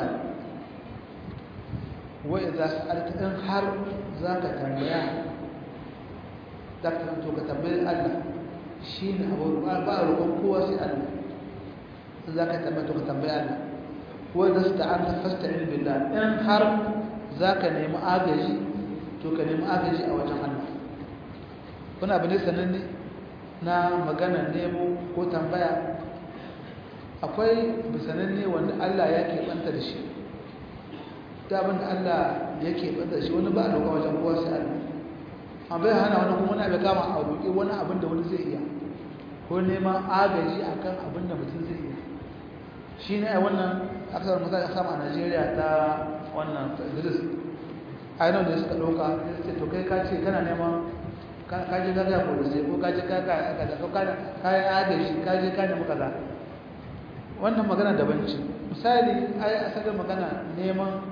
wa idza sa'alta in har zaka tambaya za ka to ka tambayi Allah shi ne abu ba a roƙon kowa sai Allah za ka tambaya to ka tambayi Allah wanda su ta'anta fasta in billah in har za ka nemi agaji to ka nemi agaji a wajen Allah kuna abu ne sananne na magana nemo ko tambaya akwai bisananne wanda Allah ya keɓanta da shi ta abin da Allah ya keɓanta da shi wani ba a roƙon wajen kowa sai Allah an bai hana wani kuma wani abu kama a roƙi wani abin da wani zai iya ko neman agaji a kan abin da mutum zai iya shi ne a wannan aksar mutane a sama a najeriya ta wannan idris ainihin da suka ɗauka ya ce to kai ka ce kana neman ka je gaga polisai ko ka je gaga kaza ko kayan agaji ka je ka nemi kaza wannan magana daban ce misali ai asalin magana neman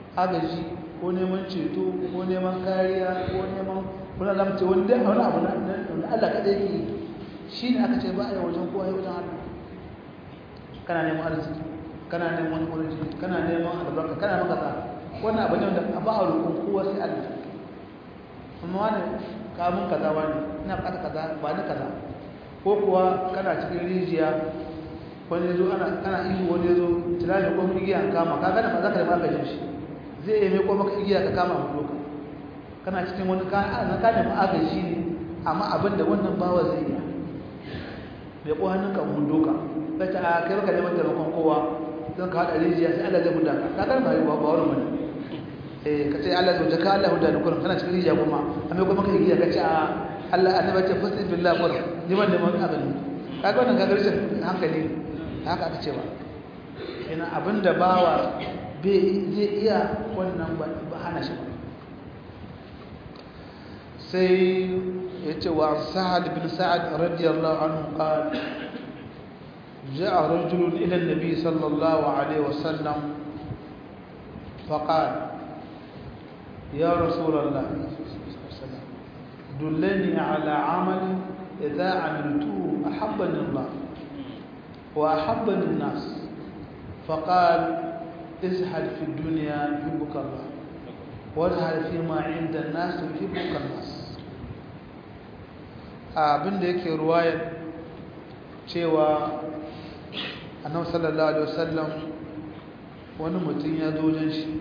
agaji ko neman ceto ko neman kariya ko neman kuna lamce wanda wani abu na Allah kaɗai ke yi shi ne aka ce ba a yi wajen kowa wajen Allah kana neman arziki kana neman kurji kana neman albarka kana neman kaza wannan abu ne wanda ba a roƙon kowa sai Allah amma wani kamun kaza wani ina buƙatar kaza ba ni kaza ko kuwa kana cikin rijiya wani zo ana kana ihu wani zo tunani ko igiya kama ka gana ba za ka da magajin shi zai yi mai ko maka igiya ka kama mu doka kana cikin wani ka na ka da magaji ne amma abin da wannan bawa zai yi mai ko hannun ka mun doka sai ta kai baka neman taimakon kowa zan ka hada rijiya sai Allah zai huda ka ka gana ba ba wani bane eh ka ce Allah zai ka Allah huda da kullum kana cikin rijiya kuma amma ko maka igiya ka ce a Allah annabi ce fasti billahi kullum ni man neman abin kaga wannan kaga rashin hankali haka aka ce ba ina abinda bawa zai iya wannan ba hana shi ba sai ya ce wa sa'ad bin sa'ad radiyallahu anhu qala جاء رجل إلى النبي صلى الله عليه وسلم فقال يا رسول الله دلني على عمل إذا عملته أحبني الله وأحبني الناس فقال ازهد في الدنيا يحبك الله وازهد فيما عند الناس يحبك الناس abin da yake ruwayar cewa annabi sallallahu alaihi wasallam wani mutum ya zo wajen shi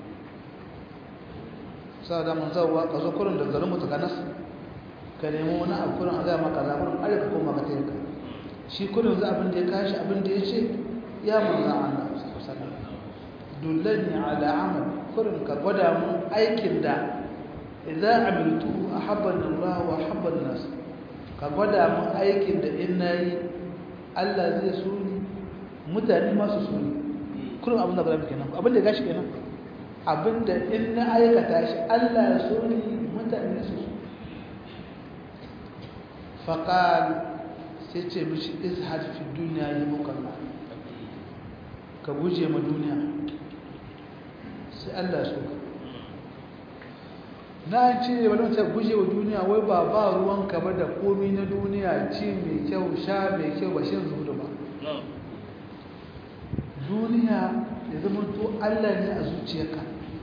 sa da mun zawa ka zo kurin da garin mutu kanas ka nemi wani abu kurin a zama kaza kurin arzika ko maka tayyaka shi kurin za abin da ya kashi abin da ya ce ya manzan Allah dullani ala amal kurin ka gwada mun aikin da idan amiltu ahabban Allah wa ahabban nas ka gwada mun aikin da in nayi Allah zai so ni mutane ma su so ni kurin abin da gwada kenan abin da ya gashi kenan abin da in na aikata shi Allah ya so ni mutane su so faqal sai ce mishi izhad fi duniya yi mukalla ka guje ma duniya sai Allah so ka na ce wani wata guje wa duniya wai ba ba ruwan ka ba da komi na duniya ci mai kyau sha mai kyau ba shin zuwa ba duniya ya zama to Allah ne a zuciyarka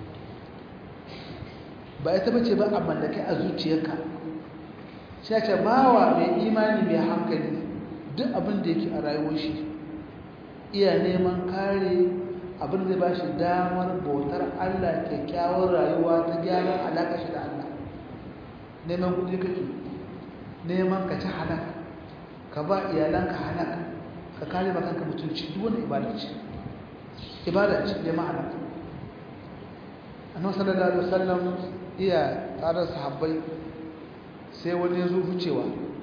ba ita bace ba a mallake a zuciyarka sai ce bawa mai imani mai hankali duk abin da yake a rayuwar shi iya neman kare abin zai ba shi damar bautar Allah kyakkyawar rayuwa ta gyaran alaƙa shi da Allah neman kudi kake neman ka ci halaka ka ba iyalanka halaka ka kare ba kanka mutunci duk wani ibada ce ibada ce neman halaka annabi sallallahu alaihi wasallam iya tare sahabbai sai wani ya zo wucewa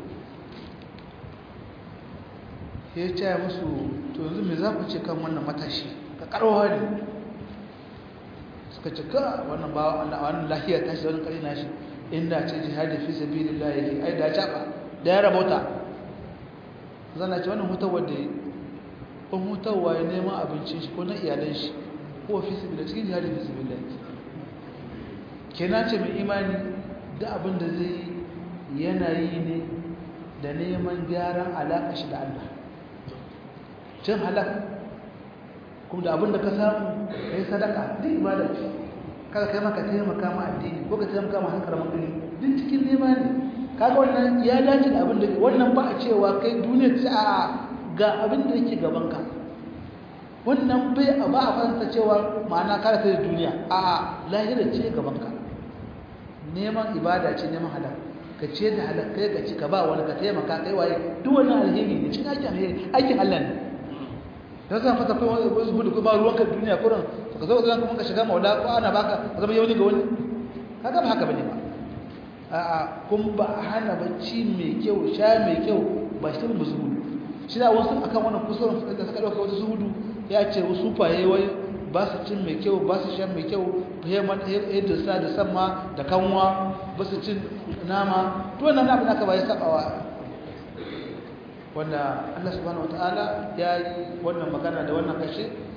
ya ce musu to yanzu me za ku ce kan wannan matashi ka karwa ne suka ce ka wannan ba wannan lahiya ta shi wannan kari na shi inda ce jihadi fi sabilillah yake ai da caba da ya rabauta zana ce wannan hutawar da ko hutawa ya neman abincin shi ko na iyalan shi ko fi sabilillah cikin jihadi fi sabilillah kenan ce mai imani da abin da zai yana yi ne da neman gyaran alaƙa shi da Allah cin halak kuma da abin da ka samu ka yi sadaka duk ibada ce kada kai maka taimaka ma addini ko ka taimaka ma hankar magani duk cikin nema ne kaga wannan ya dace da abin da wannan ba a cewa kai duniya ce a ga abin da yake gaban ka wannan bai a ba a fanta cewa ma'ana kada ta duniya a lahira ce gaban ka neman ibada ce neman halal ka ce da halal kai ka ci ka ba wani ka taimaka kai waye duk wannan alheri ne cikin aikin alheri aikin Allah ne dan zan fata kai wani wasu gudu ba ruwan ka duniya kurin to ka zo ka kuma ka shiga maula ko ana baka ka zama yauni ga wani kaga ba haka bane ba a'a kun ba hana bacci mai kyau sha mai kyau ba shi ne zuhudu shi da wasu akan wannan kusurin da suka dauka wasu zuhudu ya ce wasu faye wai ba su cin mai kyau ba su shan mai kyau yadda sa da sama da kanwa ba su cin nama to wannan abin aka ba ya sabawa wanda Allah subhanahu wataala ya yi wannan magana da wannan kashe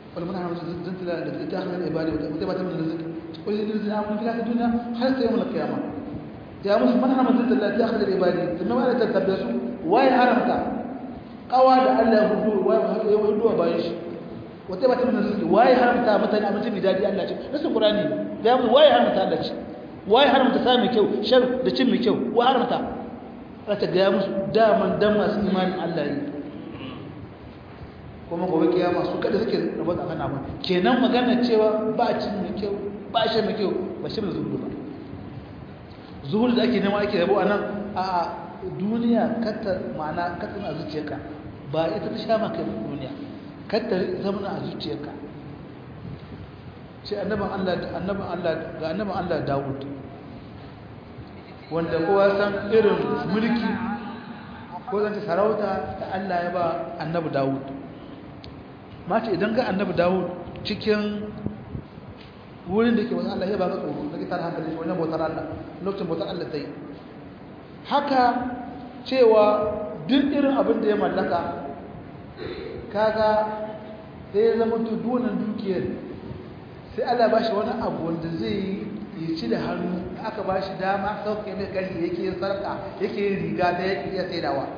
wal man harama zantala da ta akhira ibadi wa ta bata min rizq qul lil ladina amanu fil hayati dunya hatta yawm al qiyamah ya musu man harama zantala ta akhira ibadi kuma wala ta tabbasu wai haramta qawa da Allah hudu wai hudu wa bayan shi wa ta bata min rizq wai haramta mutane abinci mai dadi Allah ce nasu qur'ani da mu wai haramta Allah ce wai haramta sa mai kyau shar da cin mai kyau wai haramta ta ga musu daman dan masu imanin Allah ne kuma gobe kiyama su kada suke rabu da kana ba kenan magana cewa ba cin mai kyau ba shi mai kyau ba shi mai zuhudu ba zuhudu da ake nema ake rabo a nan a duniya katta ma'ana katta a zuciyarka ba ita ta sha maka duniya katta zama a zuciyarka ce annaban Allah annaban Allah ga annaban Allah Dawud wanda kowa san irin mulki ko zan ce sarauta da Allah ya ba annabi Dawud mace idan ga annabi dawud cikin wurin da ke wasu Allah ya ba ka tsoro da kitar hankali shi wajen bautar Allah lokacin bautar Allah ta yi haka cewa duk irin abin da ya mallaka kaga sai ya zama dudunan dukiyar sai Allah ba shi wani abu wanda zai yi ci da hannu aka ba shi dama sauke mai ƙarfi yake yin sarƙa yake yin riga da yake iya saidawa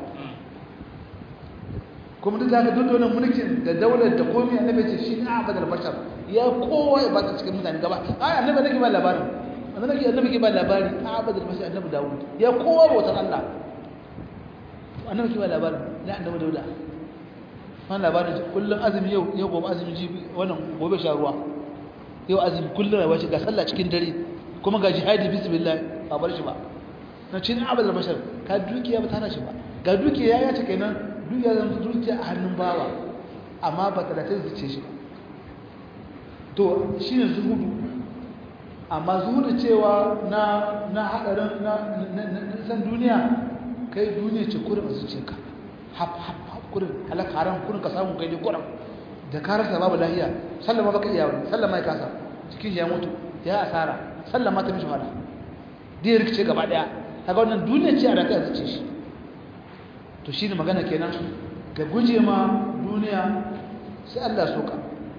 kuma duk zaka duk wannan mulkin da daular da komai annabi ce shi ne abadal bashar ya kowa ya bata cikin mutane gaba ai annabi nake ba labarin annabi annabi ke ba labari abadal bashar annabi dawud ya kowa bautar Allah annabi ke ba labarin da annabi dauda wannan labarin kullun azumi yau yau gobe azumi jibi wannan gobe sha ruwa yau azumi kullun rayuwa shi ga sallah cikin dare kuma ga jihadi bismillah ba bar shi ba na cin abadal bashar ka dukiya ba tana shi ba ga dukiya ya ce kenan duk ya zama zuciya a hannun bawa amma ba ta da ta zuce shi to shi ne zuhudu amma zuhudu cewa na na haɗarin na san duniya kai duniya ce kurin a zuciyarka hap hap hap kurin halaka haram kurin ka samu kai ne kurin da ka rasa babu lahiya sallama baka iya wani sallama ya kasa cikin ya mutu ya asara sallama ta mishi wala da ya rikice gaba daya kaga wannan duniya ce a raka a zuce shi to shi ne magana kenan ka guje ma duniya sai Allah soka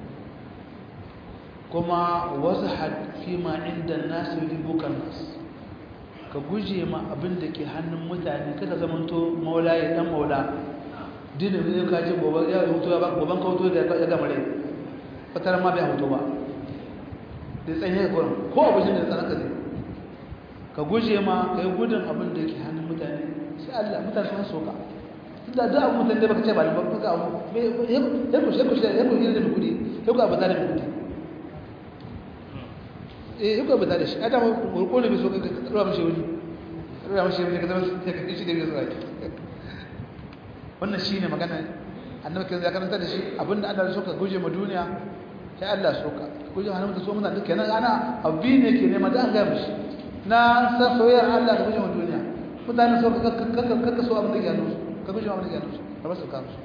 kuma wasu fi ma inda nasu ribukan nasu ka guje ma abin da ke hannun mutane kada zamanto maula ya dan maula dina ne ka ce gobe ya hutu ba goban ka hutu da ya gama rai fatar ma bai hutu ba da tsanye ka ko abin da tsanaka zai ka guje ma ka yi gudun abin da ke hannun mutane sai Allah mutane sun soka da da abu mutane baka ce ba da baka abu ya kushe ya kushe ya kushe da kudi ya ku abu da kudi eh ya ku abu da shi ada mu ko ne so ka tsara mishi wani tsara mishi wani ka zama sai ka shi da biyu sai wannan shine magana annabi kai ya karanta da shi abinda Allah ya so ka guje ma duniya sai Allah so ka guje hannun da so mun da kenan ana abbi ne ke nema da an ga mishi na san soyayyar Allah da guje ma duniya mutane so ka ka so abin da ya nusu ka guje abin da ya nusu ka basu ka musu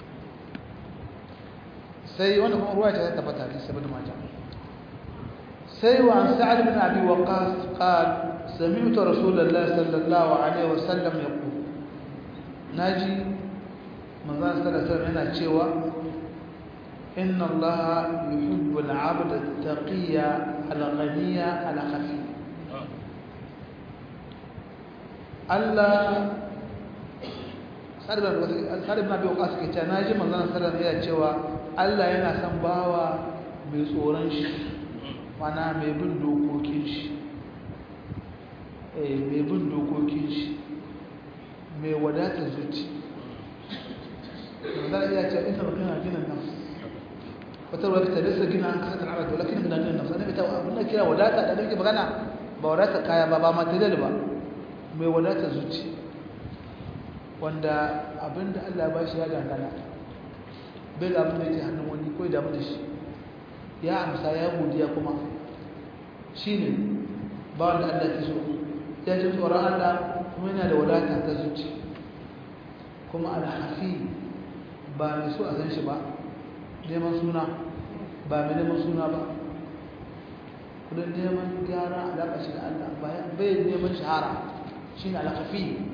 sai wanda kuma ruwa ta tabbata ne saboda mata sai wa an sa'ad bin abi waqas qal sami'tu rasulullahi sallallahu alaihi wasallam yaqul naji manzon sallallahu alaihi wasallam yana cewa inna allaha yuhibbu al-'abda at-taqiyya al-ghaniyya al-khafi Allah saribin abin wakas ke cewa na ji manzanar sallar yana cewa Allah yana son bawa mai tsoron shi mana mai bin dokokin shi mai bin dokokin shi mai wadatar zuci manzanar iya cewa ina magana gina nafs wata ruwa ta rasa gina an kasar arata wala kina gina nafs annabi ta abin da kira wadata da nake magana ba wadata kaya ba ba material ba mai wadatar zuci wanda abinda Allah ba shi ya dangana bai da abin da yake hannun wani ko damu da shi ya amsa ya godiya kuma shi ne ba wanda Allah ke so ya ji tsoron Allah kuma yana da wadata ta zuci kuma alhafi ba mai so a san shi ba neman suna ba mai neman suna ba kudin neman gyara alaƙa shi da Allah bai neman shahara shi ne alhafi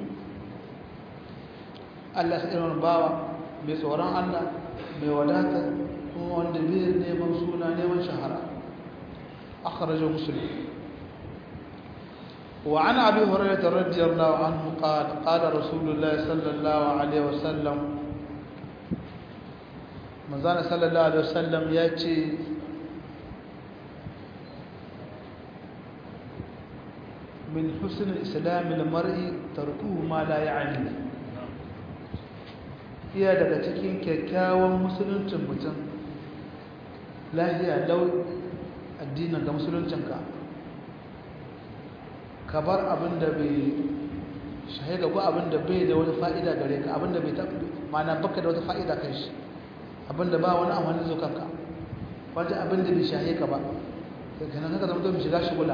Allah sai irin bawa mai tsoron Allah mai wadata kuma wanda bai neman suna neman shahara akhrajahu muslim وعن ابي هريره رضي الله عنه قال قال رسول الله صلى الله عليه وسلم manzana sallallahu alaihi wasallam ya ce min husnul islamil mar'i tarkuhu ma la ya'ni iya daga cikin kyakkyawan musuluncin mutum lahiya lau addinin ga musuluncinka ka bar abin da bai shahida ko abin da bai da wani fa'ida gare ka abin da bai mana baka da wata fa'ida kai shi abin da ba wani amfani zo kanka wata abin da bai shahe ka ba kanan kaka zama don shiga shigula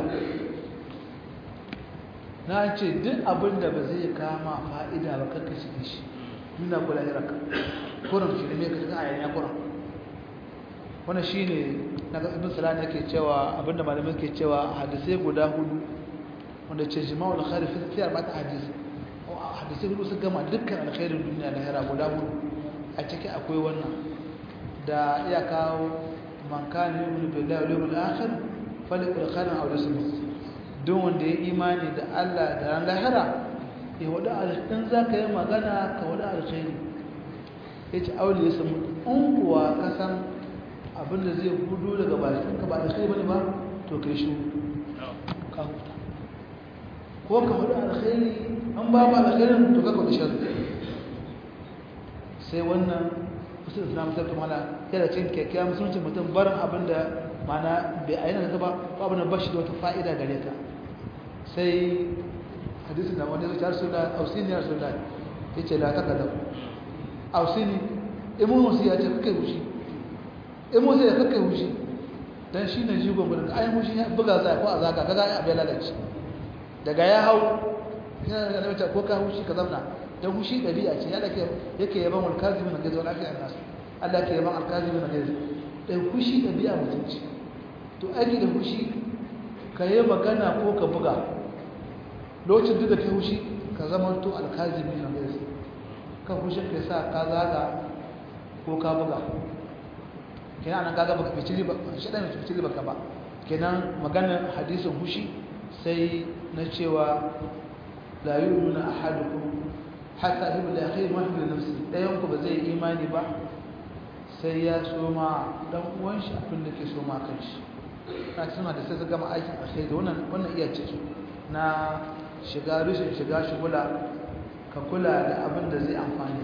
na ce duk abin da ba zai kama fa'ida ba kanka shige shi nuna kula hirarka kuran shi ne mai ka shiga a yanya kuran wannan shi ne na ga ibn salani yake cewa abinda malamai ke cewa hadisai guda hudu wanda ce jima'ul khairi fi fiyar mata hadisi hadisai hudu su gama dukkan alkhairin duniya na hira guda hudu a ciki akwai wannan da iya kawo man kana yu'minu billahi wal yawmil akhir falyakul khairan aw liyasmut don wanda ya imani da Allah da ran lahira ya wada alkhairin zaka yi magana ka wada alkhairi yace aw liyasmut in kuwa ka san abinda zai gudu daga bakin ka ba alkhairi bane ba to kai shi ka huta ko ka wada alkhairi an ba ba alkhairin to ka kwada sharri sai wannan musul islam sai kuma ala yana cin kyakkyawa musulunci mutum barin abin da mana bai ayyana ka ba ko abin da ba shi da wata fa'ida gare ka sai hadisi da wani zuciyar suna ausini ya suna ya ce la taka da ausini imun musu ya ce kakai hushi imun musu ya kakai hushi don shi ne jigon gudun ayin hushi ya buga za ko a zaga kaga abin lalace daga ya hau yana da mace ko ka hushi ka zauna don hushi ɗabi'a ce yadda yake yaban alkazimin na gaza lafiya nasu Allah ke yaban alkazimin na gaza ɗan hushi ɗabi'a mutum ce to aiki da hushi ka yi magana ko ka buga lokacin duk da ka hushi ka zama to alkazimin na gaza ka hushi ka sa ka zaga ko ka buga kenan anan kaga baka fice riba shi dan fice riba ka ba kenan maganar hadisin hushi sai na cewa la yu'minu ahadukum hatta hibu da akhir ma hibu nafsi dayan ku ba zai imani ba sai ya soma dan uwan shi abin da ke soma kan shi na tuna da sai gama aikin alkhairi wannan wannan iya ciki na shiga rushin shiga shugula ka kula da abin da zai amfani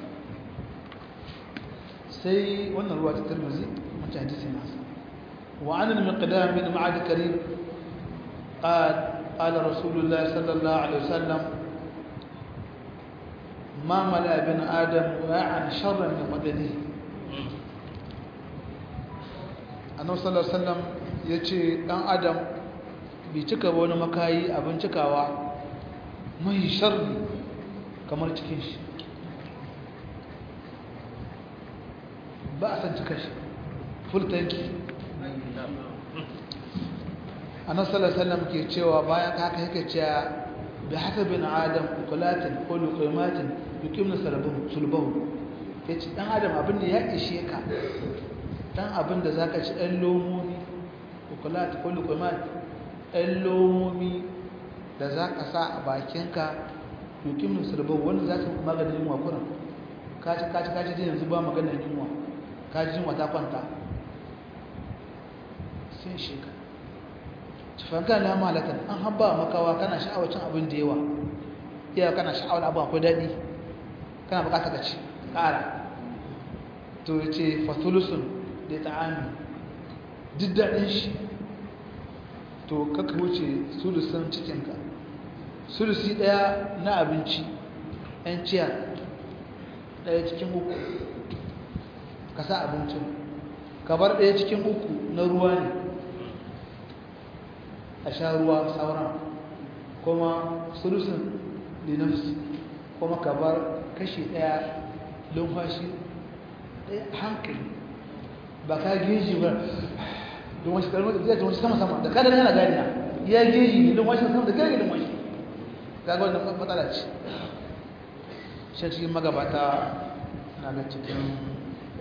sai wannan ruwa ta Tirmidhi mutum hadisi na wa an al-miqdam bin ma'ad karim قال قال رسول الله صلى الله عليه وسلم ما ملأ ابن آدم واعا شرا من بدنه annabi sallallahu alaihi wasallam yace dan adam bai cika ba wani makayi abin cikawa mai sharri kamar cikin shi ba a san cika shi full tanki annabi sallallahu alaihi wasallam ke cewa bayan haka yake cewa bi hasabin adam ukulatin ko luqaimatin yuqimna salabahu sulbahu yace dan adam abin da ya ishe ka dan abin da zaka ci dan lomomi ukulat ko luqaimat dan lomomi da zaka sa a bakinka yuqimna sulbahu wanda za su maganin yunwa kuran ka ci ka ci ka ci yanzu ba maganin yunwa ka ji yunwa ta kwanta sai shi ka fanka na malatan an haba makawa kana sha'awar cin abin da yawa iya kana sha'awar abu akwai daɗi kana bukata ka ci ƙara to ya ce fatulusun da ta'ami duk daɗin shi to kaka wuce sulusun cikinka sulusi ɗaya na abinci ‘yan ciya ɗaya cikin uku ka sa abincin ka bar ɗaya cikin uku na ruwa ne a sha ruwa sauran kuma sulusun linafsi kuma ka bar kashi daya lumfashi daya hankali ba ka geji ba lumfashi kalmar da zai lumfashi sama-sama da kada yana ganiya ya geji ne lumfashi sama da gani lumfashi gaga wannan matsala ce shi cikin magabata na ga cikin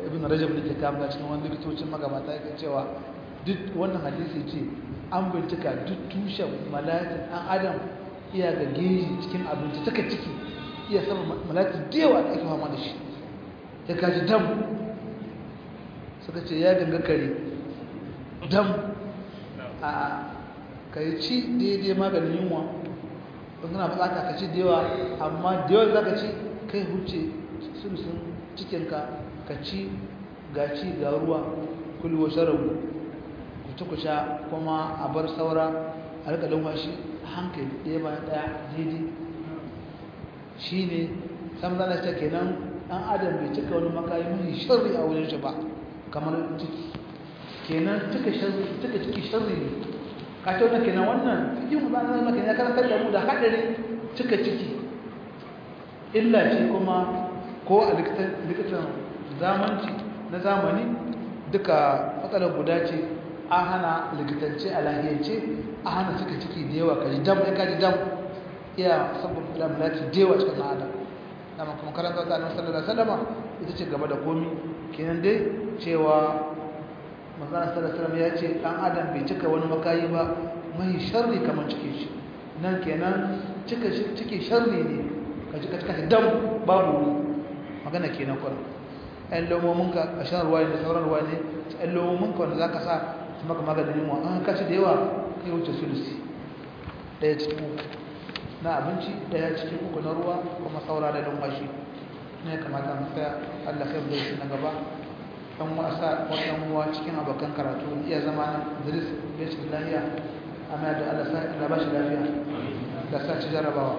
ibn rajab da ke kama cikin wani likitocin magabata yake cewa duk wannan hadisi ce an bincika duk tushen malatin ɗan adam iya ga geji cikin abinci taka ciki iya sama malatin da yawa da ake fama da shi ya kaji dam suka ce ya ganga kare dam a kai ci daidai maganin yunwa don kana bukata ka ci da yawa amma da yawa za ka ci kai huce sulusun cikinka ka ci ga ci ga ruwa kulwa sharabu ku ci ku sha kuma a bar saura a rika lumfashi hankali ɗaya bayan ɗaya daidai shi ne sam zana ce kenan ɗan adam bai cika wani makayi mai sharri a wurin shi ba kamar ciki kenan cika ciki sharri ne ka ce wannan kenan wannan cikin mu zana zama kenan ya karantar da mu da haɗari cika ciki illa ce kuma ko a likitan zamanci na zamani duka matsalar guda ce an hana likitance a lahiyance a hana cika ciki da yawa kaji dam ya kaji dam iya saboda lamulaci da yawa cikin adam na makon karanta ta nan sallallahu alaihi wasallam ita ce gaba da komi kenan dai cewa manzon sallallahu alaihi ya ce dan adam bai cika wani makayi ba mai sharri kamar cike shi nan kenan cika cike sharri ne ka cika cika dam babu magana kenan kuma ɗan lomominka a shan ruwa ne da sauran ruwa ne ɗan lomominka wanda za ka sa su maka maganin yunwa an kaci da yawa kai wuce sulusi ɗaya cikin uku na abinci ɗaya cikin uku na ruwa kuma saura da numfashi ne kamata mu tsaya allah kai bai shi na gaba ɗan wasa ɗan uwa cikin abokan karatu iya zama na idris bai shi lafiya amma da allah sa allah ba shi lafiya da sa ci jarabawa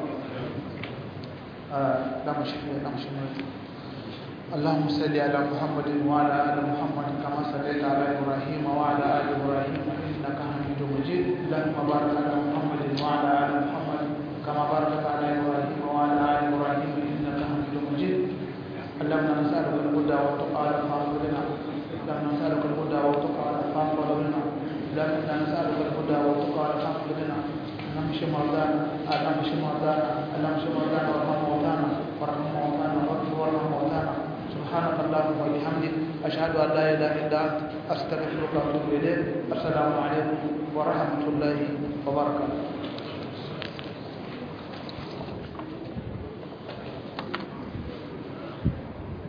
da mu shi da mu shi اللهم صل على محمد وعلى ال محمد كما صليت على ابراهيم وعلى ال ابراهيم انك حميد مجيد اللهم بارك على محمد وعلى ال محمد كما باركت على ابراهيم وعلى ال ابراهيم انك حميد مجيد اللهم نسالك الهدى والتقى فاغفر لنا اللهم نسالك الهدى والتقى فاغفر لنا اللهم انا نسالك الهدى والتقى فاغفر لنا اللهم اشف مرضانا اللهم اشف مرضانا اللهم اشف مرضانا وارحم موتانا وارحم موتانا وارحم موتانا سبحانك اللهم وبحمدك أشهد أن لا إله إلا أنت أستغفرك وأتوب إليك السلام عليكم ورحمة الله وبركاته